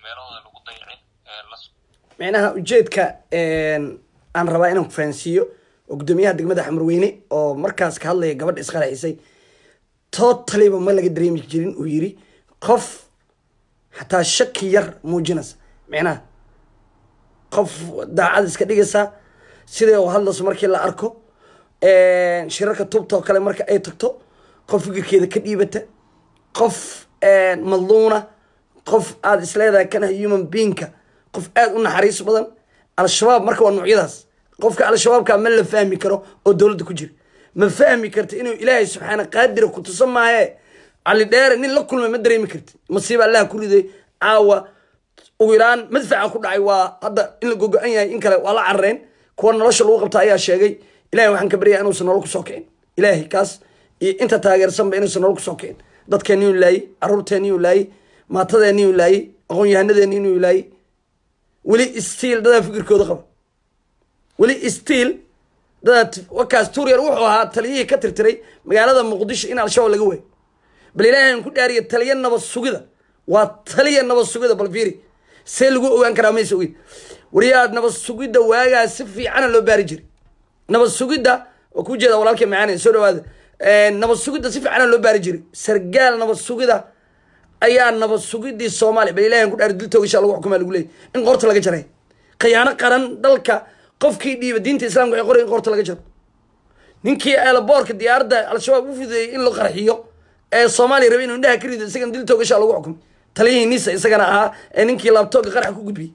meelahooda lagu dayacin la micnaha ujeedka aan rabaa inaan ku fahansiiyo oo guddoomiyaha degmada xamarweyne oo markaas ka hadlaya gabadha isqaracisay totaliba ma laga dareemi jirin uu yiri qof xataa shaki yar muujinaysa micnaha qof daacad iska dhigaysa siday u hadlayso markii la arko shirarka tubta oo kale marka ay tagto qof fikirkeeda ka dhiibata qof madluuna qof aada isleedahay kana human beingka qof aada u naxariis badan al-shabaab marka waa noocyadaas qofka al-shabaabka ma la fahmi karo oo dowladda ku jira ma fahmi karti inuu ilaahay subxaana qaadira ku tusan maaye cali dheere nin la kulmay ma dareemi karti masiiba allaha ku riday caawa ugu yaraan madfaca ku dhacay waa hadda in la gogo-an yahay in kale waa la carareen kuwa nolosha lagu qabta ayaa sheegay ilahay waxaan ka baryaa inuusan nolol kusoo kicin ilaahay kaas iyo inta taageersanba inuusan nolol kusoo kicin dadkeeni uu laayey caruurteeni uu laayey maatadeeni uu laayey aqoon-yahanadeeni inuu laayey weli stiil dadaa fikirkooda qaba weli stiil dadaa wakaas tuuryar wuxuu ahaa taliyihii ka tirtiray magaalada muqdisho in al-shabaab laga waayo bal ilaahay aan ku dhaariya taliya nabad sugida waa taliya nabad sugida bal fiiri see lagu ogaan karaa maysa ogin wariyaa nabad sugidda waagaa si fiicana loo baari jiray nabad sugidda waa ku jeeda walaalkii macaane soo dhawaada nabad sugidda si fiicana loo baari jiray sargaal nabad sugida ayaa nabad sugidii soomaaliya bal ilahi aan ku dhaari dil toogashaa lagu xukumaa lagu leeyay in qorta laga jaray khiyaano qaran dalka qofkii dhiiba diinta islamka waxay qoray in qorta laga jaro ninkii eelaboorka diyaaradda al-shabaab u fideeyey in la qarxiyo ee soomaaliya rabay inuu indhaha ka rido isagana dil toogashaa lagu xukumay taliyihii nisa isagana ahaa ee ninkii laabtooga qaraxa ku gudbiyey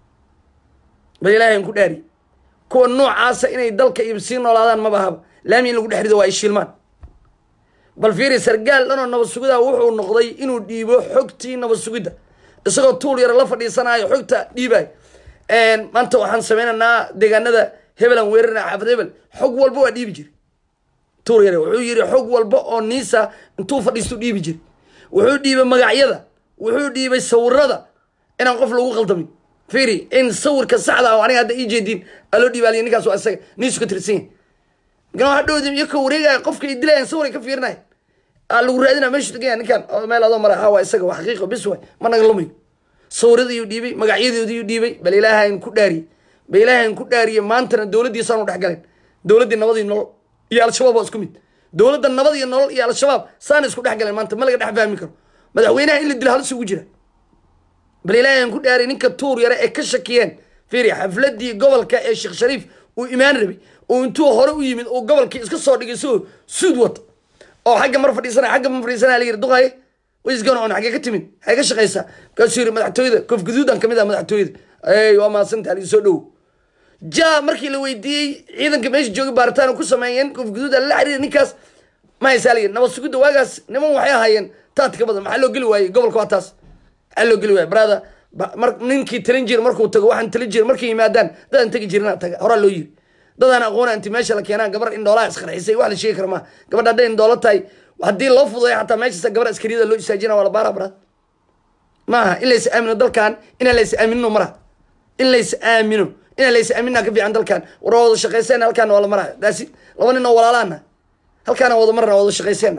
bal ilaahay aan ku dhaari kuwa noocaasa inay dalka iyo sii noolaadaan maba ahaba laami in lagu dhex rido waa ay shiilmaan bal fiiri sargaal dhanoo nabad sugida wuxuu noqday inuu dhiibo xogtii nabad sugidda isagoo tuul yar la fadhiisanayo xogta dhiibayo maanta waxaan sameynaynaa deegaanada hebelan weerarna xaafad hebel xog walba waa dhiibi jiri tuul yare wuxuu yiri xog walba oo niisa intuu fadhiistu dhiibi jiri wuxuu dhiibay magacyada wuxuu dhiibay sawirada inaan qof lagu qaldamin fiiri in sawirka saxda ah oo aniga hadda ii jeediin aa loo dhiibaaliya ninkaas waa isaga niisu ka tirsan yahay markaa hadhowdi iyo ka wareegaya qofka ay dilayan sawir ay ka fiirinaya aa lagu raadinaya meeshu tagaya ninkan oo meel adoo mara ha waa isaga waa xaqiiqo bis waay ma naga lumayo sawiradiiyuu dhiibay magacyadoodiiyuu dhiibay bal ilaahayn ku dhaariyey bal ilaahayn ku dhaariyey maantana dowladdiisaan u dhex galeen dowladdii nabad iyo nolol iyo al-shabaab waa isku mid dowladda nabad iyo nolol iyo al-shabaab saana isku dhex galeen maanta ma laga dhex fahmi karo madaxweynaha in la dilo halis ugu jira bal ilaahayn ku dhaariyey ninka tuur yare ee ka shakiyeen fiiri xafladii gobolka ee sheekh shariif uu imaan rabay oo intuu hore u yimid oo gobolkii iska soo dhigay soo suud wata oo xagga mar fadhiisana xagga ma fadhiisana la yiri duqaye waysgan on xaggee ka timid xagee ka shaqaysaa markaasuu yiri madaxtooyada kof guduudan kamid ah madaxtooyada ey waa mahadsanta ali soo dhowo ja markii la weydiiyey ciidanka meesha jooga baaritaan ku sameeyeen kof guduud la xiriir ninkaas ma haysaa la yiri nabad sugidda waagaas niman waxay ahaayeen taad ka badan maxaa loo geli waayey gobolka waa taas maxaa loo geli waayey brother mar ninkii talin jira markuu tago waxaan talin jira markay yimaadaan dadaan tegi jirina taga horaa loo yiri dadaan aqoona inti meesha la keenaa gabar indhoolaha isqarxisay wax la sheegi kara maa gabadha hadday indhoolo tahay haddii loo fududay xataa meeshaas gabar askariyada loo istaajina waa la baara bara maaha in lays aamino dalkan inaan lays aaminino mara in lays aamino inaan lays aaminina ka fiican dalkan war wada shaqayseen halkaana waa la maraa daasi laba nin oo walaalaana halkaana wada marna wada shaqayseena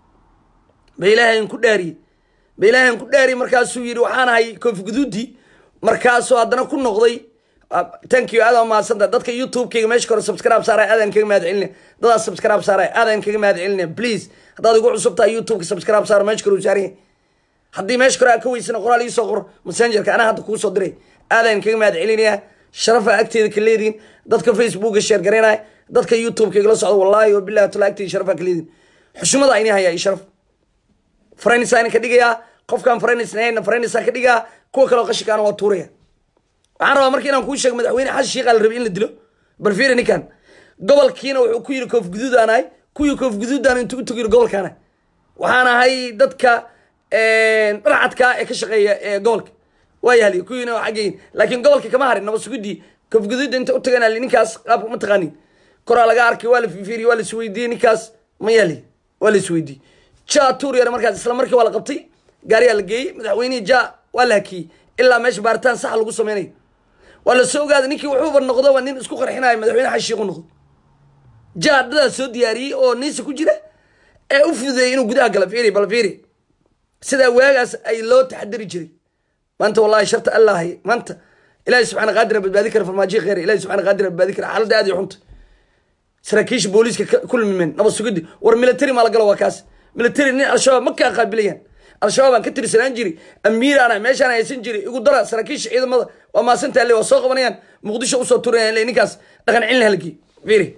ba ilaahay ku dhaariyey ba ilaahay ku dhaariyey markaasuu yidhi waxaan ahay koofi guduudii markaasuu haddana ku noqday thank you aada mahadsanta dadka youtube-kayga meesha kore subscribe saaraya aadaan kaga mahad celinaya dadaas subscribe saaraya aadaan kaga mahad celinaya please haddaad igu cusub tahay youtube-ka subscribe saara meesha kore uu saaran yahay haddii meesha kore aa ka weysana qoraal iisoo qor messengerka anaa hadda kuu soo diray aadaan kaga mahad celinaya sharafa agteeda ka leediin dadka facebooka sheer garaynaya dadka youtube-ka igala socda wallahi oo billahi tala agteeda sharafa ka leediin xushmada ini hayaa iyo sharaf faraynisaan ka dhigayaa qofkaan faraynisnahayna faraynisaan ka dhigaa kuwa kaleo qashikaana waa tuuraya waxaan rabaa marka inaan kuu sheego madaxweyne xasan sheekh la rabay in la dilo bal fiiri ninkan gobolkiina wuxuu ku yiri koof guduudaan ahay kuwii koof guduudaan intuu utug yiri gobolkaan ahay waxaan ahay dadka dharcadka ee ka shaqeeya ee gobolka waa yahliy kuwiina waa xaggeyin laakiin gobolka kama harin nabad sugudii koof guduudda inta u tagan ninkaas qaabka ma taqaanin koraa laga arkay waa la fiiriyey waa la isweydiiyey ninkaas ma yahliy waa la isweydiiyey ja tuur yare markaas isla markii waa la qabtay gaariyaa la geeyey madaxweynihii ja waa la hakiyey ilaa meesha baaritaan saxa lagu sameynayo waa la soo ogaaday ninkii wuxuuba noqdoba nin isku qarxinayo madaxweyne xashiiqu noqdo jaadadaa soo diyaariyey oo niisa ku jira ee u fududeeyey inuu gudaha gala fiiri bal fiiri sidaa waagaas ay loo taxadari jiray maanta wallahi sharta allahay maanta ilahi subxaana qaadira badbaadi kara farmaajiya kheyr ilahi subxaana qaadira badbaadi kara xaaladda aad iyo xunta saraakiisha booliiska ka- ku lumimeen nabad sugiddi war military maa la galo waa kaas military nin al-shabaab ma kaa qaabilayaan al-shabaab aan ka tirsanaan jiri amiiraana meeshaan haysan jiri igu dara saraakiisha ciidamada waa maasanta alle waa soo qabanayaan muqdisho usoo turanayaan le ninkaas dhaqan cilin halkii fiiri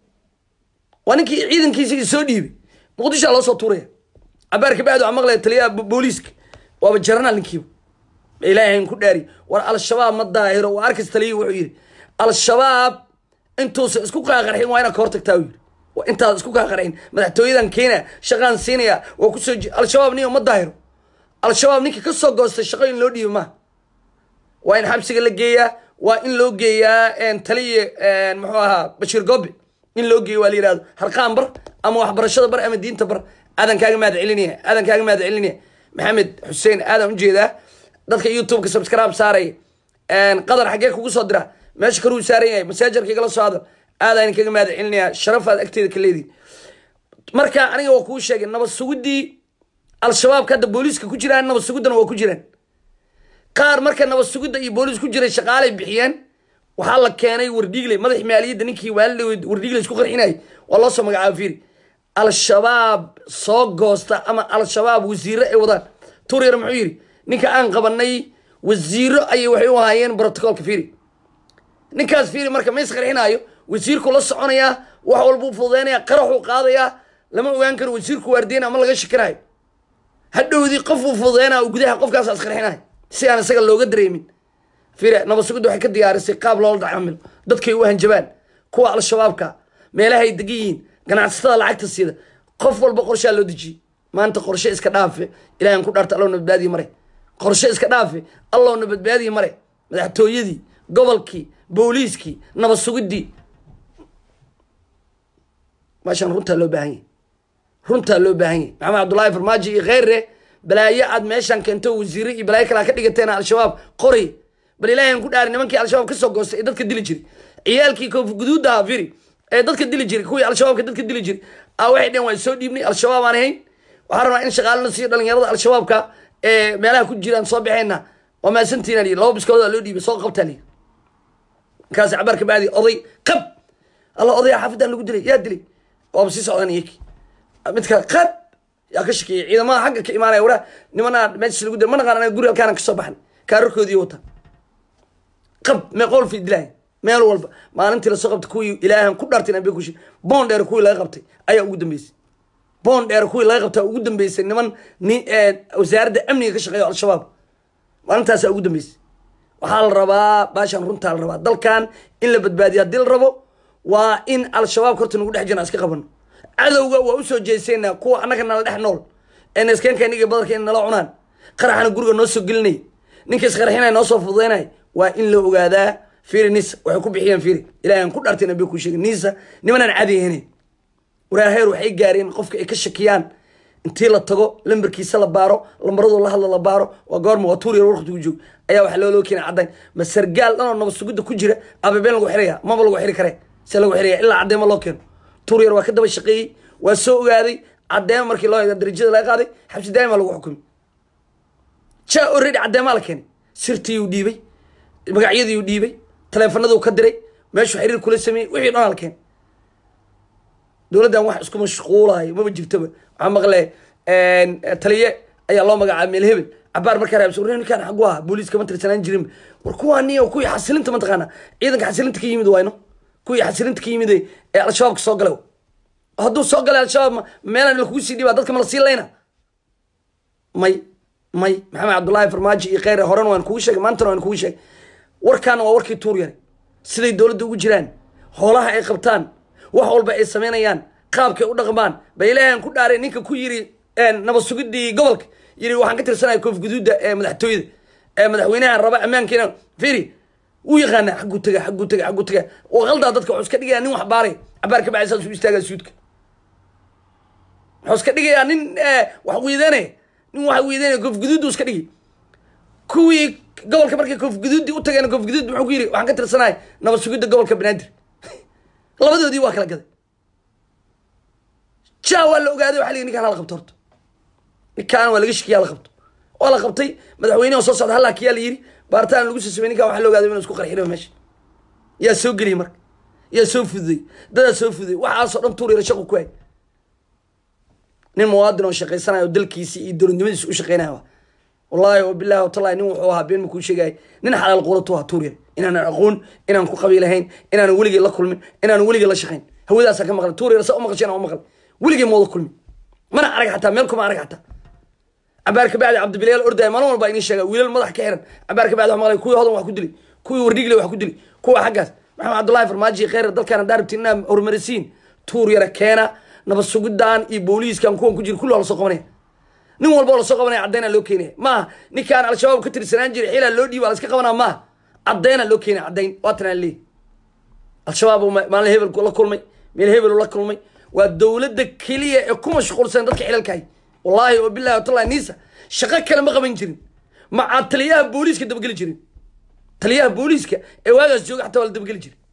waa ninkii ciidankiisii soo dhiibay muqdishoa loo soo tuuraya cabaarka bacdi waxaa maqlaya taliyaha bo- booliiska waaba jaranaal ninkiiba ilaahay ku dhaari war al-shabaab ma daahiro waa arkas taliyi wuxuu yidhi al-shabaab intuusan isku qaaqarxin waa inaad ka hortagtaa u yidhi waa intaad isku qaaqarxin madaxtooyadan keena shaqaan siinaya waa kusoo ji- al-shabaab niyo ma daahiro al-shabaab ninka ka soo goostay shaqo in loo dhiibo maaha waa in xabsiga la geeyaa waa in loo geeyaa taliya muxuu ahaa bashiir gobe in loo geeyo waa la yihahdo harqaan bar ama waxbarashada bar ama diinta bar aadan kaaga mahad celinaya aadan kaaga mahad celinaya maxamed xuseen aadan ujeedaa dadka youtube-ka subscribe saaraya qadar xaggee kugu soo dira meesha karuu saaran yahay masaajarka igala soo hadal aadaan kaga mahad celinaya sharafaad agteeda ka leedihi marka aniga waa kuu sheegay nabad sugidii al-shabaabka hadda booliiska ku jiraan nabad sugiddana waa ku jiraan qaar marka nabad sugidda iyo booliis ku jiray shaqaalay bixiyeen waxaa la keenay wardhiigle madax maaliyadda ninkii waalidha wardhiigle isku qarxinayay waa loo soo magacaaba fiiri al-shabaab soo goosta ama al-shabaab wasiiro ay wadaan turyar muxuu yidhi ninka aan qabanay wasiiro ayay waxay u ahaayeen brotocolka fiiri ninkaas fiiri marka ma isqarxinaayo wasiirku la soconayaa wax walbuu fududeynaya qaraxuu qaadayaa lama ogaan karo wasiirku waardiyana ama laga shakinayo hadhowdii qofuu fududeynaya gudaha qofkaas isqarxinayo si aan isaga looga dareemin fiire nabad sugidda waxay ka diyaarisay qaab loola dacamilo dadkay u hanjabaan kuwa al-shabaabka meelahay degan yihiin ganacsatada lacagta siida qof walba qorshaa loo dejiyey maanta qorshe iska dhaafe ilahan ku dhaarta allowna badbaadiyi mare qorshe iska dhaafe allowna badbaadiyi mare madaxtooyadii gobolkii booliiskii nabad sugiddii meeshaan runtaa loo baahan yahy runtaa loo baahan yahy maxamed cabdullaahi farmaajo iyo kheyre balaayo aad meeshaan keento wasiire iyo balaayo kalaa ka dhigateen al-shabaab qoray bal ilaahan ku dhaari nimankii al-shabaab kasoo goostay ee dadka dili jiray ciyaalkii koofi guduudda ahaa firi ee dadka dili jiray kuwii al-shabaabka dadka dili jiray a waxay dheen waan soo dhiibnay al-shabaab aan ahayn waxaan rabnaa in shaqaalana siiyo dhalinyarada al-shabaabka ee meelaha ku jiraan soo baxeenna waa maasantiina liyi laba biskooda loo dhiibay soo qabtaa liyi markaas cabaarka bacdi oday qab alla odaya xaafidaan lagu dilay yaa dilay waaba sii socdaan iyaki mid kale qab yaa ka shakeeyey ciidamada xagga ka imaanaya waraa nimanaa meeshas lagu dilay ma naqaan anaga guri halkaana kasoo baxnay kaararkoodii wata qab meeqool fi dilaahay meel walba maalintii lasoo qabtay kuwii ilaahan ku dhaartay nabi kushi boon dheer kuwii laga qabtay ayaa ugu dambeysay boon dheer kuwii laga qabtay ugu dambeysay niman ni wasaaradda amniga ka shaqeeya al-shabaab maalintaasaa ugu dambeysay waxaa la rabaa baashaan runtaa la rabaa dalkan in la badbaadiyo haddii la rabo waa in al-shabaab horta nagu dhex jirna iska qabano cadowga waa usoo jeeseynaa kuwa annaga nala dhex nool ee naskeenka iniga badarka in nala cunaan qaraxana guriga noo soo gelinay ninka isqarxinaya noo soo fududeynay waa in la ogaadaa fiiri nisa waxay ku bixiyeen fiiri ilaahan ku dhaartay nabi ku sheegay nisa nimanaan caadi ahayn waraaheer waxay gaareen qofka ay ka shakiyaan intii la tago lambarkiisa la baaro lambaradu la hadla la baaro waa goorma waa tuur yar warqtigu joog ayaa waxaa loo loo keena caddayn ma sargaal dhanoo nabad sugidda ku jira ababeen lagu xiraya maba lagu xiri kare se lagu xiraya ilaa caddeema loo keeno tuur yar waa ka daba shaqeeyey waa soo ogaaday caddeema markii loo eego darajada laga qaaday xabsi daa'ima lagu xukumay ja already caddeemaa la keenay sirtiiyuu dhiibay magacyadiiuu dhiibay taleefanaduu ka diray meeshuu xiriir kula sameeyey wixii dhan la keenay dowladdan wax isku mashquulayo maba jirtoba waxaa maqle taliye ayaa loo magacaabay meel hebel cabaar markaa raabsa war ninkaan xagu aha booliiska ma tirsanaan jirin war kuwaani kuwii xasilinta mataqaana ciidanka xasilinta ka yimid wayno kuwii xasilinta ka yimid ee al-shabaabka soo galay hadduu soo galay al-shabaab meelaan lakugu sii dhibaa dadka ma la sii layna may may maxamed cabdullaahi farmaajo iyo kheyre horena waan kugu sheegay maantana waan kugu sheegay warkaana waa warkii tuur yare siday dowladda ugu jiraan hoolaha ay qabtaan wax walba ay samaynayaan qaabkay u dhaqmaan ba ilaahan ku dhaaray ninka ku yiri nabad sugidii gobolka yiri waxaan ka tirsanaya koof guduudda ee madaxtooyada ee madaxweynaha raba ammaankeena firi wuu yaqaana xagguu taga xagguu taga xagguu taga oo qaldaa dadka wuxuu iska dhigayaa nin wax baaray cabaar ka bacay saas u istaagaa suudka wuxuu iska dhigayaa nin wax wiidanaya nin wax wiidanaya koof guduuddu iska dhigi kuwii gobolka markay koof guduuddii u tageen koof guduud muxuu ku yiri waxaan ka tirsanaya nabad sugidda gobolka banaadir labadoodii waa kala gaday ja waa la ogaaday waxa lii ninkaan hala qabto horta ninkaan waa laga shakiya hala qabto waa la qabtay madaxweyneha soo socda hallaa kiyaa la yidhi baaritaan lagu soo samey ninkan waxa la ogaada inuu isku qarxinayo meesha yaa soo geliyay marka yaa soo fududay dadaa soo fududay waxaasoo dhan tuur yara shaqu ku hay nin muwaadin oo shaqaysanayo oo dalkiisii iyo dowladnimadiisa u shaqeynaya wa wallaahi oo bilahi watallahi nin wuxuu ahaa been makuu sheegaya nin xalaal quulatu ahaa tuur yar inaanan aqoon inaan ku qabiilahayn inaanan weligay la kulmin inaanan weligay la shaqayn hawadaasaa ka maqlay tuur yar saa u maqashay inaan u maqlay weligay mooda kulmin mana arag xataa meel kuma arag xataa cabaar kabacdi cabdibilayaal ordaya maalin walba inii sheega wiilal madax ka xiran cabaar kabacdi wax maqlay kuwii hodan wax ku dilay kuwii wardhigle wax ku dilay kuwa xaggaas maxamed cabdullahi farmaaji kheyr dalkaana daarabtiin inaa horumarisiin tuur yara keena nabad sugidaan iyo booliiskan kuwan ku jira kulli waa lasoo qabanaya nin walba oo lasoo qabanaya caddeynaa loo keenaya maaha ninkaan al-shabaab ka tirsanaan jiray xilaa loo dhiiba laska qabanaa maaha caddeynaa loo keenaya caddeyn waatanaa leeyahy al-shabaab uu maalin hebel la kulmay meel hebel la kulmay waa dowladda keliya ee ku mashquulsan dadka xilalkahay wallaahi oo bilahi watallahi niisa shaqo kale ma qaban jirin macaa taliyaha booliiska dabageli jirin taliyaha booliiska ee waagaas jooga xataa waa la dabageli jiray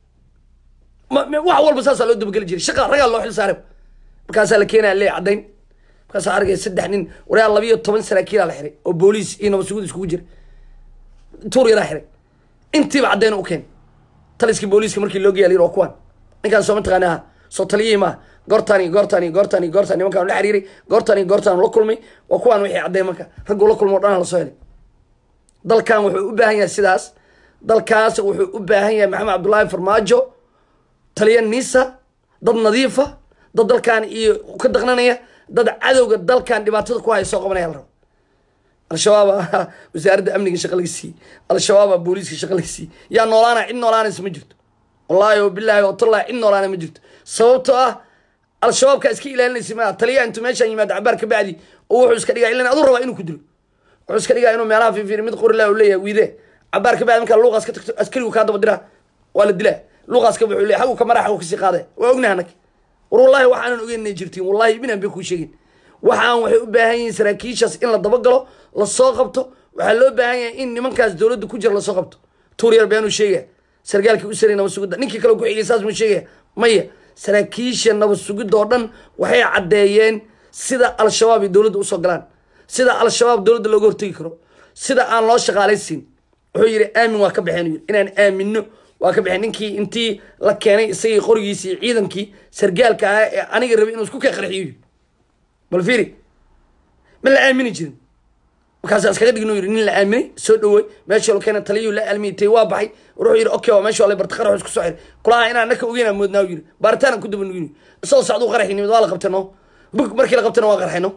ma ma- wax walba saasaa loo dabageli jiray shaqa ragaa loo xil saaray markaasaa la keenaya lee caddayn markaasaa argaya saddex nin warayaa labiyo toban saraakiilaa la xiray oo booliis iyo nabad sugud iskugu jira tuur yaraa xiray intiiba caddayn u keen taliskii booliiska markii loo geeya la yidhi waa kuwan ninkaan soo mataqaana aha soo taliyihii maaha goortaan iyo goortaan iyo goortaan iyo goortaan nimankaan la xiriiray goortaan iyo goortaan la kulmay waa kuwaan wixii caddeyn marka ragguu la kulmo o dhan lasoo helay dalkan wuxuu u baahan yahay sidaas dalkaas wuxuu u baahan yahay maxamed cabdullaahi farmaajo taliya nisa dad nadiifa dad dalkan iyo ka daqnanaya dad cadowga dalkan dhibaatada ku haya soo qabanaya la rabo al-shabaaba wasaaradda amniga shaqa laga siiyey al-shabaaba booliiska shaqa laga siiyey yaa noolaana cid noolaanaysa ma jirto wallaahi oo bilaahi oo tallahi cid noolaana ma jirto sababtoo ah al-shabaabka iska ilaalinaysa maa taliya intuu meeshaan yimaado cabaar ka bacdi oo wuxuu iska dhigaa ilan aduu rabaa inuu ku dilo wuxuu iska dhigaa inuu meelaha fiifiiri mid qori lah leeyahay wiide cabaar ka bacdi markaa luuqaas ka tagto askarigu kaa daba diraa waa la dilaa luuqaas ka wuxuu leeyahay xagu ka mara xagu kasii qaadaya waa ognaha anag war wallahi waxaanan ogeyn inay jirtiin wallahi ibinaan bay kuu sheegin waxaan waxay u baahan yihiin saraakiishaas in la dabagalo lasoo qabto waxaa loo baahan yahay in nimankaas dowladda ku jira lasoo qabto tuuryar beenuu sheegaya sargaalkii u saray nabad sugidda ninkii kale ku xigay saas muu sheegaya maya saraakiisha nabad sugidda oo dhan waxay caddeeyeen sida al-shabaab iyo dowladda usoo galaan sida al-shabaab dowladda looga hortegi karo sida aan loo shaqaalaysiin wuxuu yidhi aamin waa ka baxeen uu yidhi inaan aamino waa ka baxeen ninkii intii la keenay isagii qorigiisii iyo ciidankii sargaalka ahaa ee aniga rabay inuu isku kee qarxiyo yidhi bal fiiri ma la aamini jirin markaasaa iskaga dhigin yidhi nin la aaminay soo dhawey meeshii lo keena taliyuu la aalmiyay tay waa baxay wuxuu yidhi okay waa meeshii waa la barta qarax isku soo xiray kulaha inaan naka ogeynaa moodnaa yidhi baaritaanaan ku daba nugin isagoo sacduu qaraxi nimid waa la qabtay no bug markii la qabtayna waa qarxay no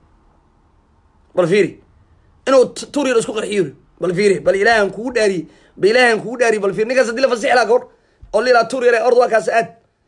bal fiiri inuu t- tuur yar isku qarxiyo yidhi bal fiiri bal ilaahan kugu dhaariyey ba ilaahan kugu dhaariyey bal fiiri ninkaas haddii la fasixi lahaa gabadh oo la yidhaha tuur yare ord waa kaas aad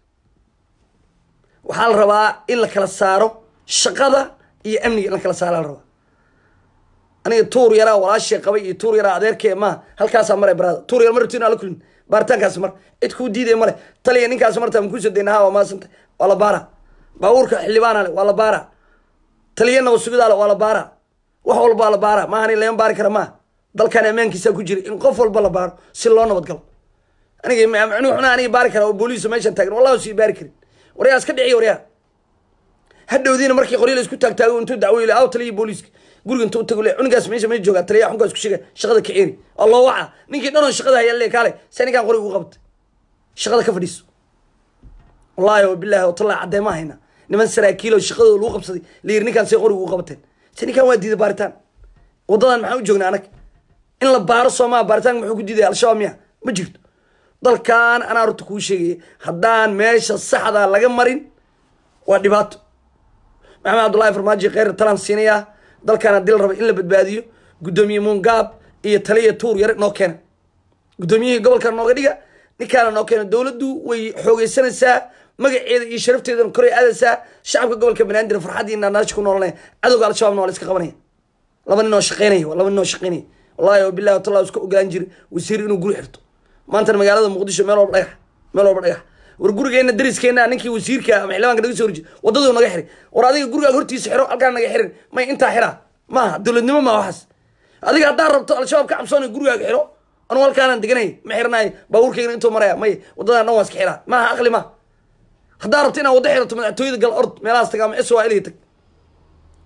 waxaa la rabaa in la kala saaro shaqada iyo amniga in la kala saara la rabaa aniga tuur yaraa walaashee qabay iyo tuur yaraa adeerkee maaha halkaasaa maray baraada tuur yar ma rabtiin ala kulmin baaritaankaasi mar cid kuu diidaya male taliya ninkaasi martaa makuusoo dayna ha waa maasanta waa la baara baabuurka xildhibaana le waa la baara taliya nabad sugidaa le waa la baara wax walbaa la baara maaha nin laga baari kara maaha dalkan ammaankiisaa ku jira in qof walba la baaro si loo nabad galo aniga micnuhu xunaa aniga baari kara oo booliisa meeshan taagan wallahi sii baari karin waryaa iska dhiciya waryaa hadhowdiina markii qoryo la isku taagtaago intuu dacwo ile aw taliya booliiska guriga intuu tago le cunigaas meesha ma joogaa taliya xunkaa isku sheega shaqada ka ceeri oo loo waca ninkii dhanoo shaqada haya le kaale se ninkaan qoriga u qabtay shaqada ka fadhiiso wallahi oo bilahi oo tallahi caddeema hayna niman saraakiil oo shaqadooda lagu qabsaday la yiri ninkaan see qoriga u qabateen se ninkaan waa diiday baaritaan waddadan maxaan u joognaa anag in la baaro soomaa baaritaanka muxuu ku diidaya al-shabaab miya ma jirto dalkan anaa horta kuu sheegaya haddaan meesha saxda laga marin waa dhibaato maxamed cabdullahi farmaajo kheyr talaan siinayaa dalkan haddii la rabo in la badbaadiyo guddoomiye muungaab iyo taliya tuur yare noo keena guddoomiyihii gobolka nooga dhiga ninkaana noo keena dowladdu way xoogeysanaysaa magaceeda iyo sharafteedana koray aadaysaa shacabka gobolka banaadir farxaddii naanaasha ku noolanaya cadowga al-shabaabna waa la iska qabanaya laba nin oo shaqeynaya waa laba nin oo shaqeynaya wallahi oo billahi watallahi iska ogolaan jira wasiir inuu guri xirto maantana magaalada muqdisho meel walba dhagax meel walba dhagax war gurigeena dariskeena ninkii wasiirka ama xildhibaanka naga soo horjeed wadaduu naga xiray war adiga gurigaaga hortiisa xiro halkaan naga xirin may intaa xiraa maaha dowladnimo maa waxaas adiga haddaa rabto al-shabaab ka cabsoonay gurigaaga xiro anugu halkaanaan deganay ma xirnaay baabuurkaygana intuu maraya may wadadaan dhan waa iska xiraa maaha aqli ma haddaa rabto inaad waddo xirato madaxtooyada gal ord meelahaas tag ama s waa ilay tag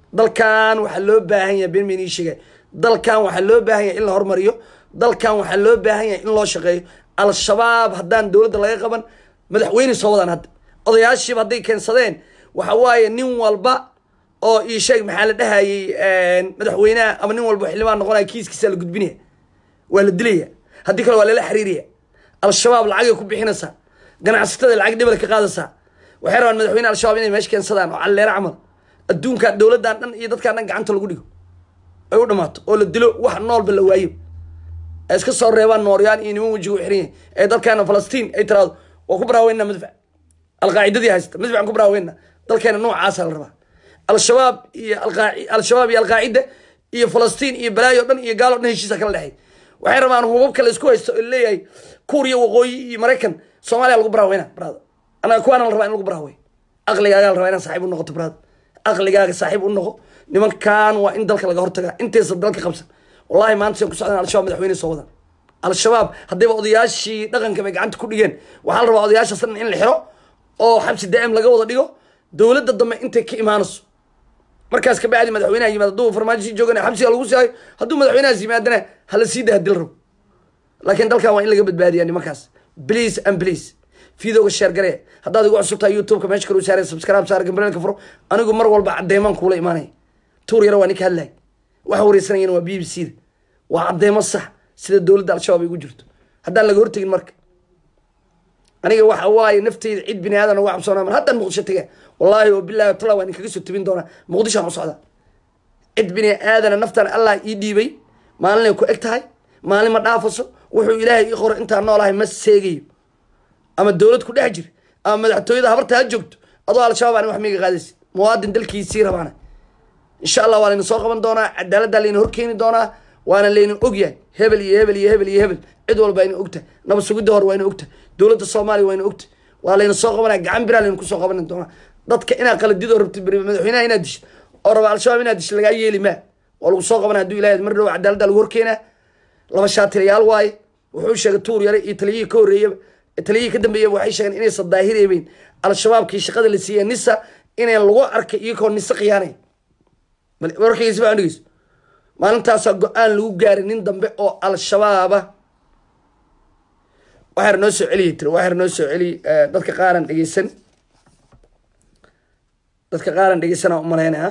dalkan waxaa loo baahan yahay ben benii sheegay dalkan waxaa loo baahan yahay in la hormariyo dalkan waxaa loo baahan yahay in loo shaqeeyo al-shabaab haddaan dowladda laga qaban madaxweyne soo wadaan hadda odayaashiiba hadday keensadeen waxa waaye nin walba oo ii sheeg maxaa la dhahayay madaxweynaha ama nin walba xildhibaan noqonaya kiiskiisa la gudbinaya waa la dilaya haddii kale waa lala xiriiraya al-shabaab lacagay ku bixinaysaa ganacsatada lacag dhibal ka qaadaysaa waxay rabaan madaxweyne al-shabaab inay meesha keensadaan oo calleero camal adduunkan dowladdan dhan iyo dadkan dhan gacanta lagu dhigo ay u dhamaato oo la dilo wax noolba la waayo ay iska soo reebaan nooryaan iyo niman wejiga u xiran yahay ee dalkeena falastiin ay tiraado waa ku baraaweyna madfac alqaacidadii haysta madfacan ku baraaweyna dalkeena noocaasa la rabaa al-shabaab iyo al-shabaab iyo alqaacida iyo falastiin iyo balaayo dhan iyo gaalo dhan heshiisa kala dhexay waxay rabaan hubabka la isku haysto oo leeyahay kuuriya waqooyi iyo maraykan soomaaliya lagu baraaweyna brada anaga kuwaana la rabaa in lagu baraawey aqligaaga la rabaa inaan saaxiib u noqoto brada aqligaaga saaxiib u noqo nimankan waa in dalka laga hortagaa intaysa dalka qabsan wallahi maanta say ku socdaan al-shabaab madaxweyne soo wadaan al-shabaab haddayba odayaashii dhaqanka bay gacanta ku dhigeen waxaa la rabaa odayaashaas dhan in la xiro oo xabsi daa'im laga wada dhigo dowladda dambe intay ka imaanayso markaas kabacdi madaxweynaha yimaado hadduu farmaajo joogana xabsiga lagu saayo hadduu madaxweynahaas yimaadana hala sii daa hadii la rabo laakiin dalkan waa in laga badbaadiya nimankaas please and please fiidooga sheer garee haddaad igu cusub tahay youtubeka meesha kale u saaraya subscribe saar gambareelka furo anigu mar walba caddeemaan kuula imaanaya tuur yaro waa ninka hadlaya waxa wareysanayana waa b b c da waa caddeemo sax sida dowladda al-shabaab ay ugu jirto haddaan laga hortegin marka aniga waxa waaye nafteyda cid bini aadan uga cabsoonaa mar haddaan muqdisho tege wallaahi oo bilahi tala waan inkaga soo tebin doonaa muqdishoan u socdaa cid bini aadana naftan allah ii dhiibay maalinay ku eg tahay maalin ma dhaafaso wuxuu ilaahay ii qoro intaan noolahay ma seegayo ama dowlad ku dhex jir ama madaxtooyada habarta ha joogto adoo al-shabaab aan wax miiga qaadaysid muwaadin dalkiisii rabaana insha allah waa layna soo qaban doonaa cadaaladdaa layna horkeeni doonaa waana layna ogyahay hebel iyo hebel iyo hebel iyo hebel cid walba ayna ogtahay nabad sugidda hore waa yna ogtahay dowladda soomaaliya waa yna ogtahay waa layna soo qabanaya gacan biraa layna kusoo qaban doonaa dadka inaad qaladidoo rabtid madaxweynaha inaad dishid oo raba al-shabaab inaad dishid lagaa yeeli maa waa lagu soo qabanaya haduu ilahay mar dhow cadaaladda lagu horkeenaa laba shaatirayaal waaye wuxuu sheegay tuur yare iyo taliyihii ka horreeyaba taliyihii ka dambeeyaba waxay sheegeen inaysan daahireebeyn al-shabaabkii shaqada la siiyey nisa inay lagu arkay iyagoo nise khiyaanay warkayga sifa dhegeyso maalintaasaa go-aan lagu gaaray nin dambe oo al-shabaaba waxaar noo soo celiyay tiri waxaar noo soo celiy dadka qaaran dhegeysan dadka qaaran dhegeysanaa umalaynaya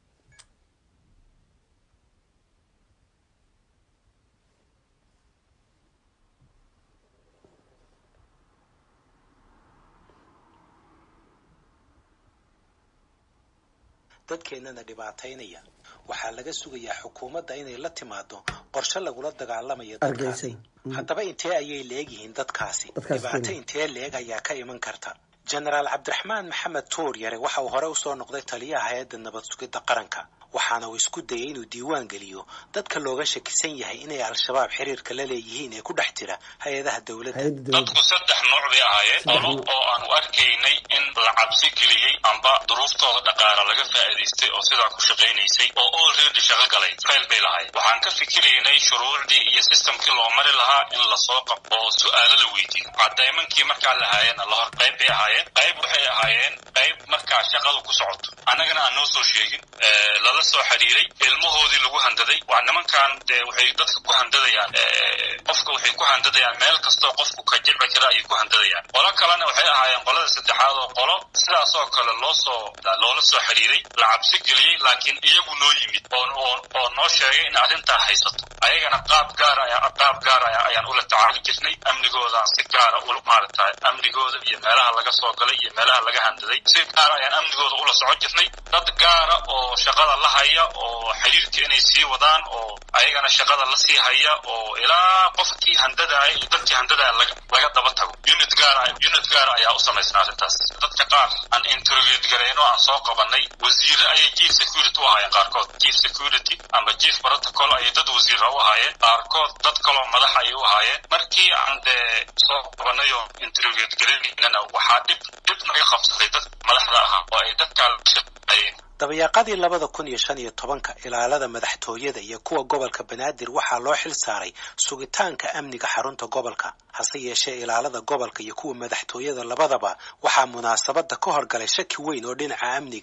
dadkeennana dhibaataynaya waxaa laga sugayaa xukuumadda inay la timaado qorshe lagula dagaalamayo dadkaasi haddaba intee ayay leegyihiin dadkaasi dhibaato intee leeg ayaa ka iman karta jenaraal cabdiraxmaan maxamed tuur yare waxa uu hore usoo noqday taliyaha hay-adda nabad sugidda qaranka waxaana uu isku dayay inuu diiwaan geliyo dadka looga shakisan yahay inay al-shabaab xiriirka la leeyihiin ee ku dhex jira hay-adaha dowladda dadku saddex nooc bay ahaayeen qolo oo aanu arkaynay in la cabsi geliyey amba duruuftooda dhaqaala laga faa'iidaystay oo sidaa ku shaqaynaysay oo olready shaqo galay fayl bay lahayd waxaan ka fikiraynay shuruucdii iyo systemkii loo mari lahaa in lasoo qabto oo su-aalo la weydiiyo cadaymankii markaa lahaayeen lahor qayb bay ahaayeen qayb waxay ahaayeen qayb markaa shaqadu ku socoto annagana aan noo soo sheegin lala soo xiriiray ilmahoodii lagu handaday waa nimankan dee waxay dadka ku handadayaan qofka waxay ku handadayaan meel kastoo qofku ka jilci kara ayay ku handadayaan qolo kalena waxay ahaayeen qolada saddexaad oo qolo sidaas oo kale loo soo loola soo xiriiray la cabsi geliyey laakiin iyagu noo yimid oo oo noo sheegay in arrintaa haysato ayagana qaab gaara qaab gaara ayaan ula tacaali jirnay amnigoodaan si gaara ula maaragtay amnigooda iyo meelaha laga soo galay iyo meelaha laga handaday si gaara ayaan amnigooda ula socon jirnay dad gaara oo shaqada la haya oo xiriirka inay sii wadaan oo ayagana shaqada la sii haya oo ilaa qofkii handadaaya iyo dadkii handadaaya laga daba tago unit gaara unit gaara ayaa u samaysnaa arrintaas dadka qaar aan interrogate garayno aan soo qabanay wasiire ayay chief security u ahaayeen qaarkood chief security ama chief protocol ayay dad wasiira u ahaayeen qaarkood dad kaloo madax ayay u ahaayeen markii aan dee soo qabanay oo interrogate garaynana waxaa dhib dhib naga qabsaday dad madaxda ahaa oo ay dadkaa la shaqeeyeen dabayaaqadii labada kun iyo shan iyo tobanka ilaalada madaxtooyada iyo kuwa gobolka banaadir waxaa loo xil saaray sugitaanka amniga xarunta gobolka hase yeeshee ilaalada gobolka iyo kuwa madaxtooyada labadaba waxaa munaasabada ka horgalay shaki weyn oo dhinaca amniga ah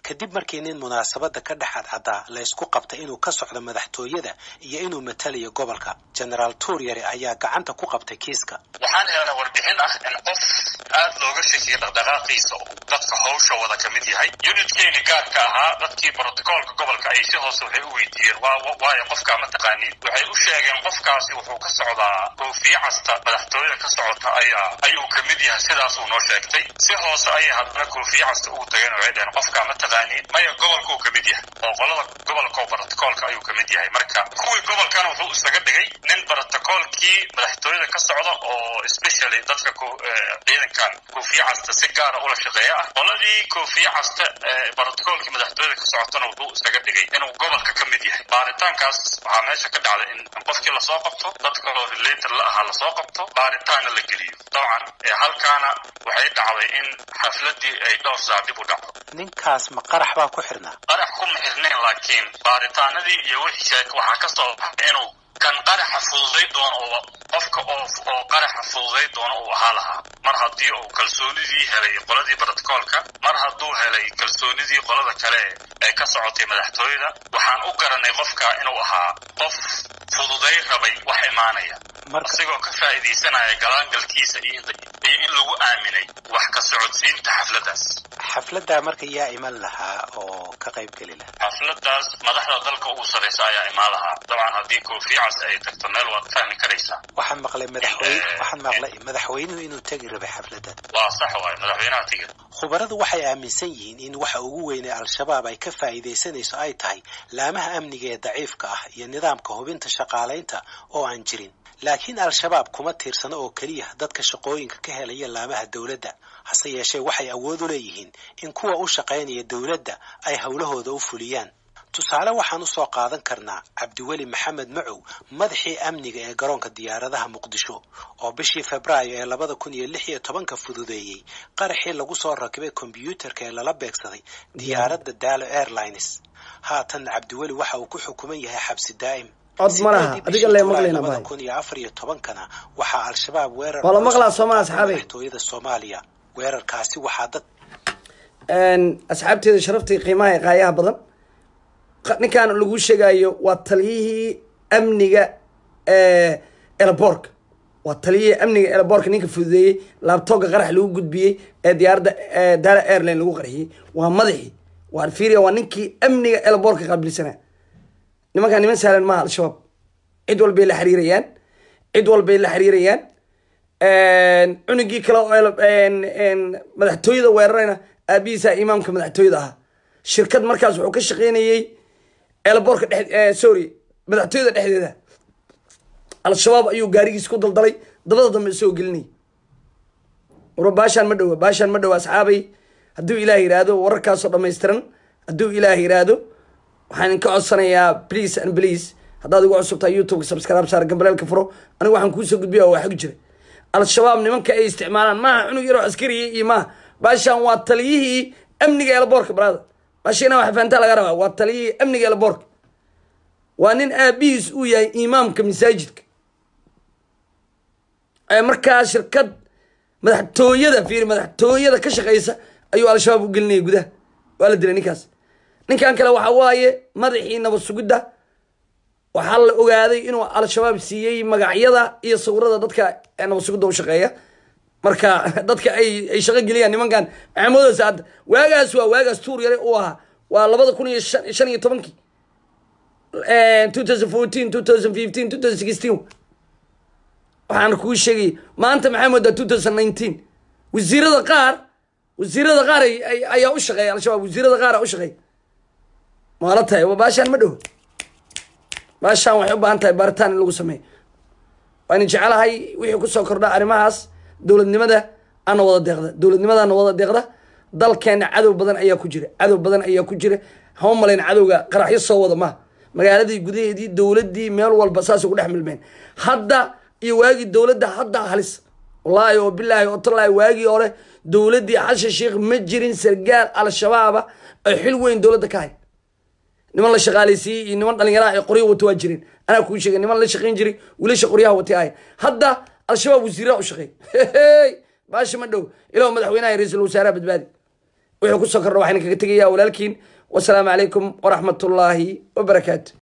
kadib markii nin munaasabadda ka dhex cadcaddaa la ysku qabtay inuu ka socdo madaxtooyada iyo inuu matalayo gobolka genaraal tuuryare ayaa gacanta ku qabtay kiiska waxaan helnay warbixin ah in qof aad looga shakiyay dhaqdhaqaaqiisa oo dadka hawsha wada ka mid yahay unitkeeni gaarka ahaa dadkii brotocoolka gobolka ay si hoose waxay u weydiiyeen waayo qofkaa ma taqaaniin waxay u sheegeen qofkaasi wuxuu ka socdaa koofiye casta madaxtooyada ka socota ayaa ayuu ka mid yahay sidaasuu noo sheegtay si hoose ayay haddana koofiye casta ugu tageen waxay dhaheen qofkaa ma taqaaniin maya gobolkuu ka mid yahay oo qolada gobolka oo brotocoolka ayuu ka mid yahay marka kuwii gobolkana wuxuu isaga dhigay nin brotocoolkii madaxtooyada ka socda oo especially dadka ciidankan koofiye casta si gaara ula shaqeeya ah qoladii koofiye casta brotocoolkii madaxtooyada ka socotana wuxuu isaga dhigay inuu gobolka ka mid yahay baaritaankaas waxaa meesha ka dhacday in qofkii lasoo qabto dad kaloo relator la ahaa lasoo qabto baaritaanna la geliyo dabcan halkaana waxay dhacday in xafladii ay dhowr saa dib u dhacdo ninkaas ma qarax baa ku xirnaa qarax kuma xirnayn laakiin baaritaanadii iyo wixii sheeg waxaa ka soo baxay inuu kan qaraxa fududay doono oo qofka oo oo qaraxa fududay doono uu ahaa lahaa mar haddii uu kalsoonidii helay qoladii brotocoolka mar hadduu helay kalsoonidii qolada kale ee ka socotay madaxtooyada waxaan u garanay qofka inuu ahaa qof fududay rabay wax imaanaya asigoo ka faa'iidaysanaya galaangalkiisa iyo in lagu aaminay wax ka socodsiinta xafladdaas xafladdaa marka yaa iman lahaa oo ka qayb geli lahaa xafladdaas madaxda dalka ugu sarraysa ayaa imaan lahaa dabcan haddii koofiyacas ay tagto meel waad fahmi karaysaa waxaan maqlay madaxweyne waxaan maqlay madaxweynuhu inuu tegi rabay xafladdan waa sax waay madaxweynaha tiga khubaradu waxay aaminsan yihiin in waxa ugu weyn ee al-shabaab ay ka faa'iidaysanayso ay tahay laamaha amniga ee daciifka ah iyo nidaamka hubinta shaqaalaynta oo aan jirin laakiin al-shabaab kuma tiirsano oo keliya dadka shaqooyinka ka helaya laamaha dowladda hase yeeshee waxay awood u leeyihiin in kuwa u shaqaynaya dowladda ay howlahooda u fuliyaan tusaale waxaan u soo qaadan karnaa cabdiweli maxamed macow madaxii amniga ee garoonka diyaaradaha muqdisho oo bishii febraayo ee labada kun iyo lix iyo tobanka fududeeyey qaraxii lagu soo rakibay kombyuutarka ee lala beegsaday diyaaradda daalo airlines haatan cabdiweli waxa uu ku xukuman yahay xabsi daa'im cod ma laha adiga lee maqlayna labada bahay kun iyo afar iyo tobankana waxaa al-shabaab weerar Waa la maqlaa Soomaa, asxaabey. madaxtooyada soomaaliya weerarkaasi waxaa dad asxaabteeda sharaftii qiimaha ee qaayaha badan qa- ninkan lagu sheegayo waa taliyihii amniga ee elaborka waa taliyihii amniga elaborka ninka fududeeyey laabtooga qarax lagu gudbiyey ee diyaaradda ee daala airline lagu qarxiyey waa madaxii waa fiiriya waa ninkii amniga elaborka qaabilsanaa nimankaan niman sahlan maaha al-shabaab cid walbay la xiriirayaan cid walbay la xiriirayaan cunugii kale oo el- en- en madaxtooyada weerarayna aabihiisa imaamka madaxtooyada ahaa shirkad markaas wuxuu ka shaqeynayey elborka dhex sorry madaxtooyada dhexdeeda al-shabaab ayuu gaarigiis ku daldalay dabada dambe isoo gelinay war baashaan ma dhowa baashaan ma dhowa asxaabay hadduu ilaah yiraahdo wararkaasoo dhammaystiran hadduu ilaah yiraahdo waxaan ka codsanayaa please and please haddaad igu cusubtaa youtube subscribe saar gambaleelka furo anigu waxaan kuusoo gudbiya waa xog jira al-shabaab nimanka ay isticmaalaan maaha cunug yaroo askariya iyo maaha baashaan waa taliyihii amniga elaboorka brother baashina waxa fahantaa laga rabaa waa taliyihii amniga elaboorka waa nin aabihiis uu yahay imaamka masaajidka ee markaa shirkad madaxtooyada fiiri madaxtooyada ka shaqeysa ayuu al-shabaab u gelinaya gudaha waa la dilay ninkaas ninkan kale waxa waaye madaxii nabad sugidda waxaa la ogaaday inuu al-shabaab siiyey magacyada iyo sawirada dadka ee nabad sugidda u shaqeeya marka dadka ay ay shaqo geliyaan nimankan maxamuud saad waagaas waa waagaas tuur yare uu ahaa waa labada kun iyo shan shan iyo tobankii two thousand fourteen two thousand fifteen two thousand sixteen waxaan kuu sheegay maanta maxaa moodaa two thousand nineteen wasiirada qaar wasiirada qaar ay- ay- ayaa u shaqeeya al-shabaab wasiirada qaar aa u shaqeeya maala tahay waa baashaan ma dhowo baashaan waxay u baahan tahay baaritaan in lagu sameeyo waana jecelahay wixii kusoo kordha arrimahaas dowladnimada ana wada deeqda dowladnimadaana wada deeqda dalkeena cadow badan ayaa ku jira cadow badan ayaa ku jira hama malayn cadowga qaraxyo soo wada maha magaaladii gudaheedii dowladii meel walba saasay ku dhex milmeen hadda iyo waagii dowladda hadda halis wallaahi oo bilaahi oo tallaahi waagii hore dowladdii xashan sheikh ma jirin sargaal al-shabaaba ay xil weyn dowladda ka hay niman la shaqaaleysiiyey iyo niman dhalinyaraha ay qoryo wato waa jireen anaa kuu sheegay niman la shaqayn jiray wiilasha qoryaha watay ahay hadda al-shabaab wasiiraha u shaqeey baasha ma dhow ilaw madaxweynaha iyo ra-iisul wasaaraha badbaadi wixii kusoo kordha waxaan kaga tegayaa walaalkiin wasalaamu calaykum waraxmatullaahi wabarakaatu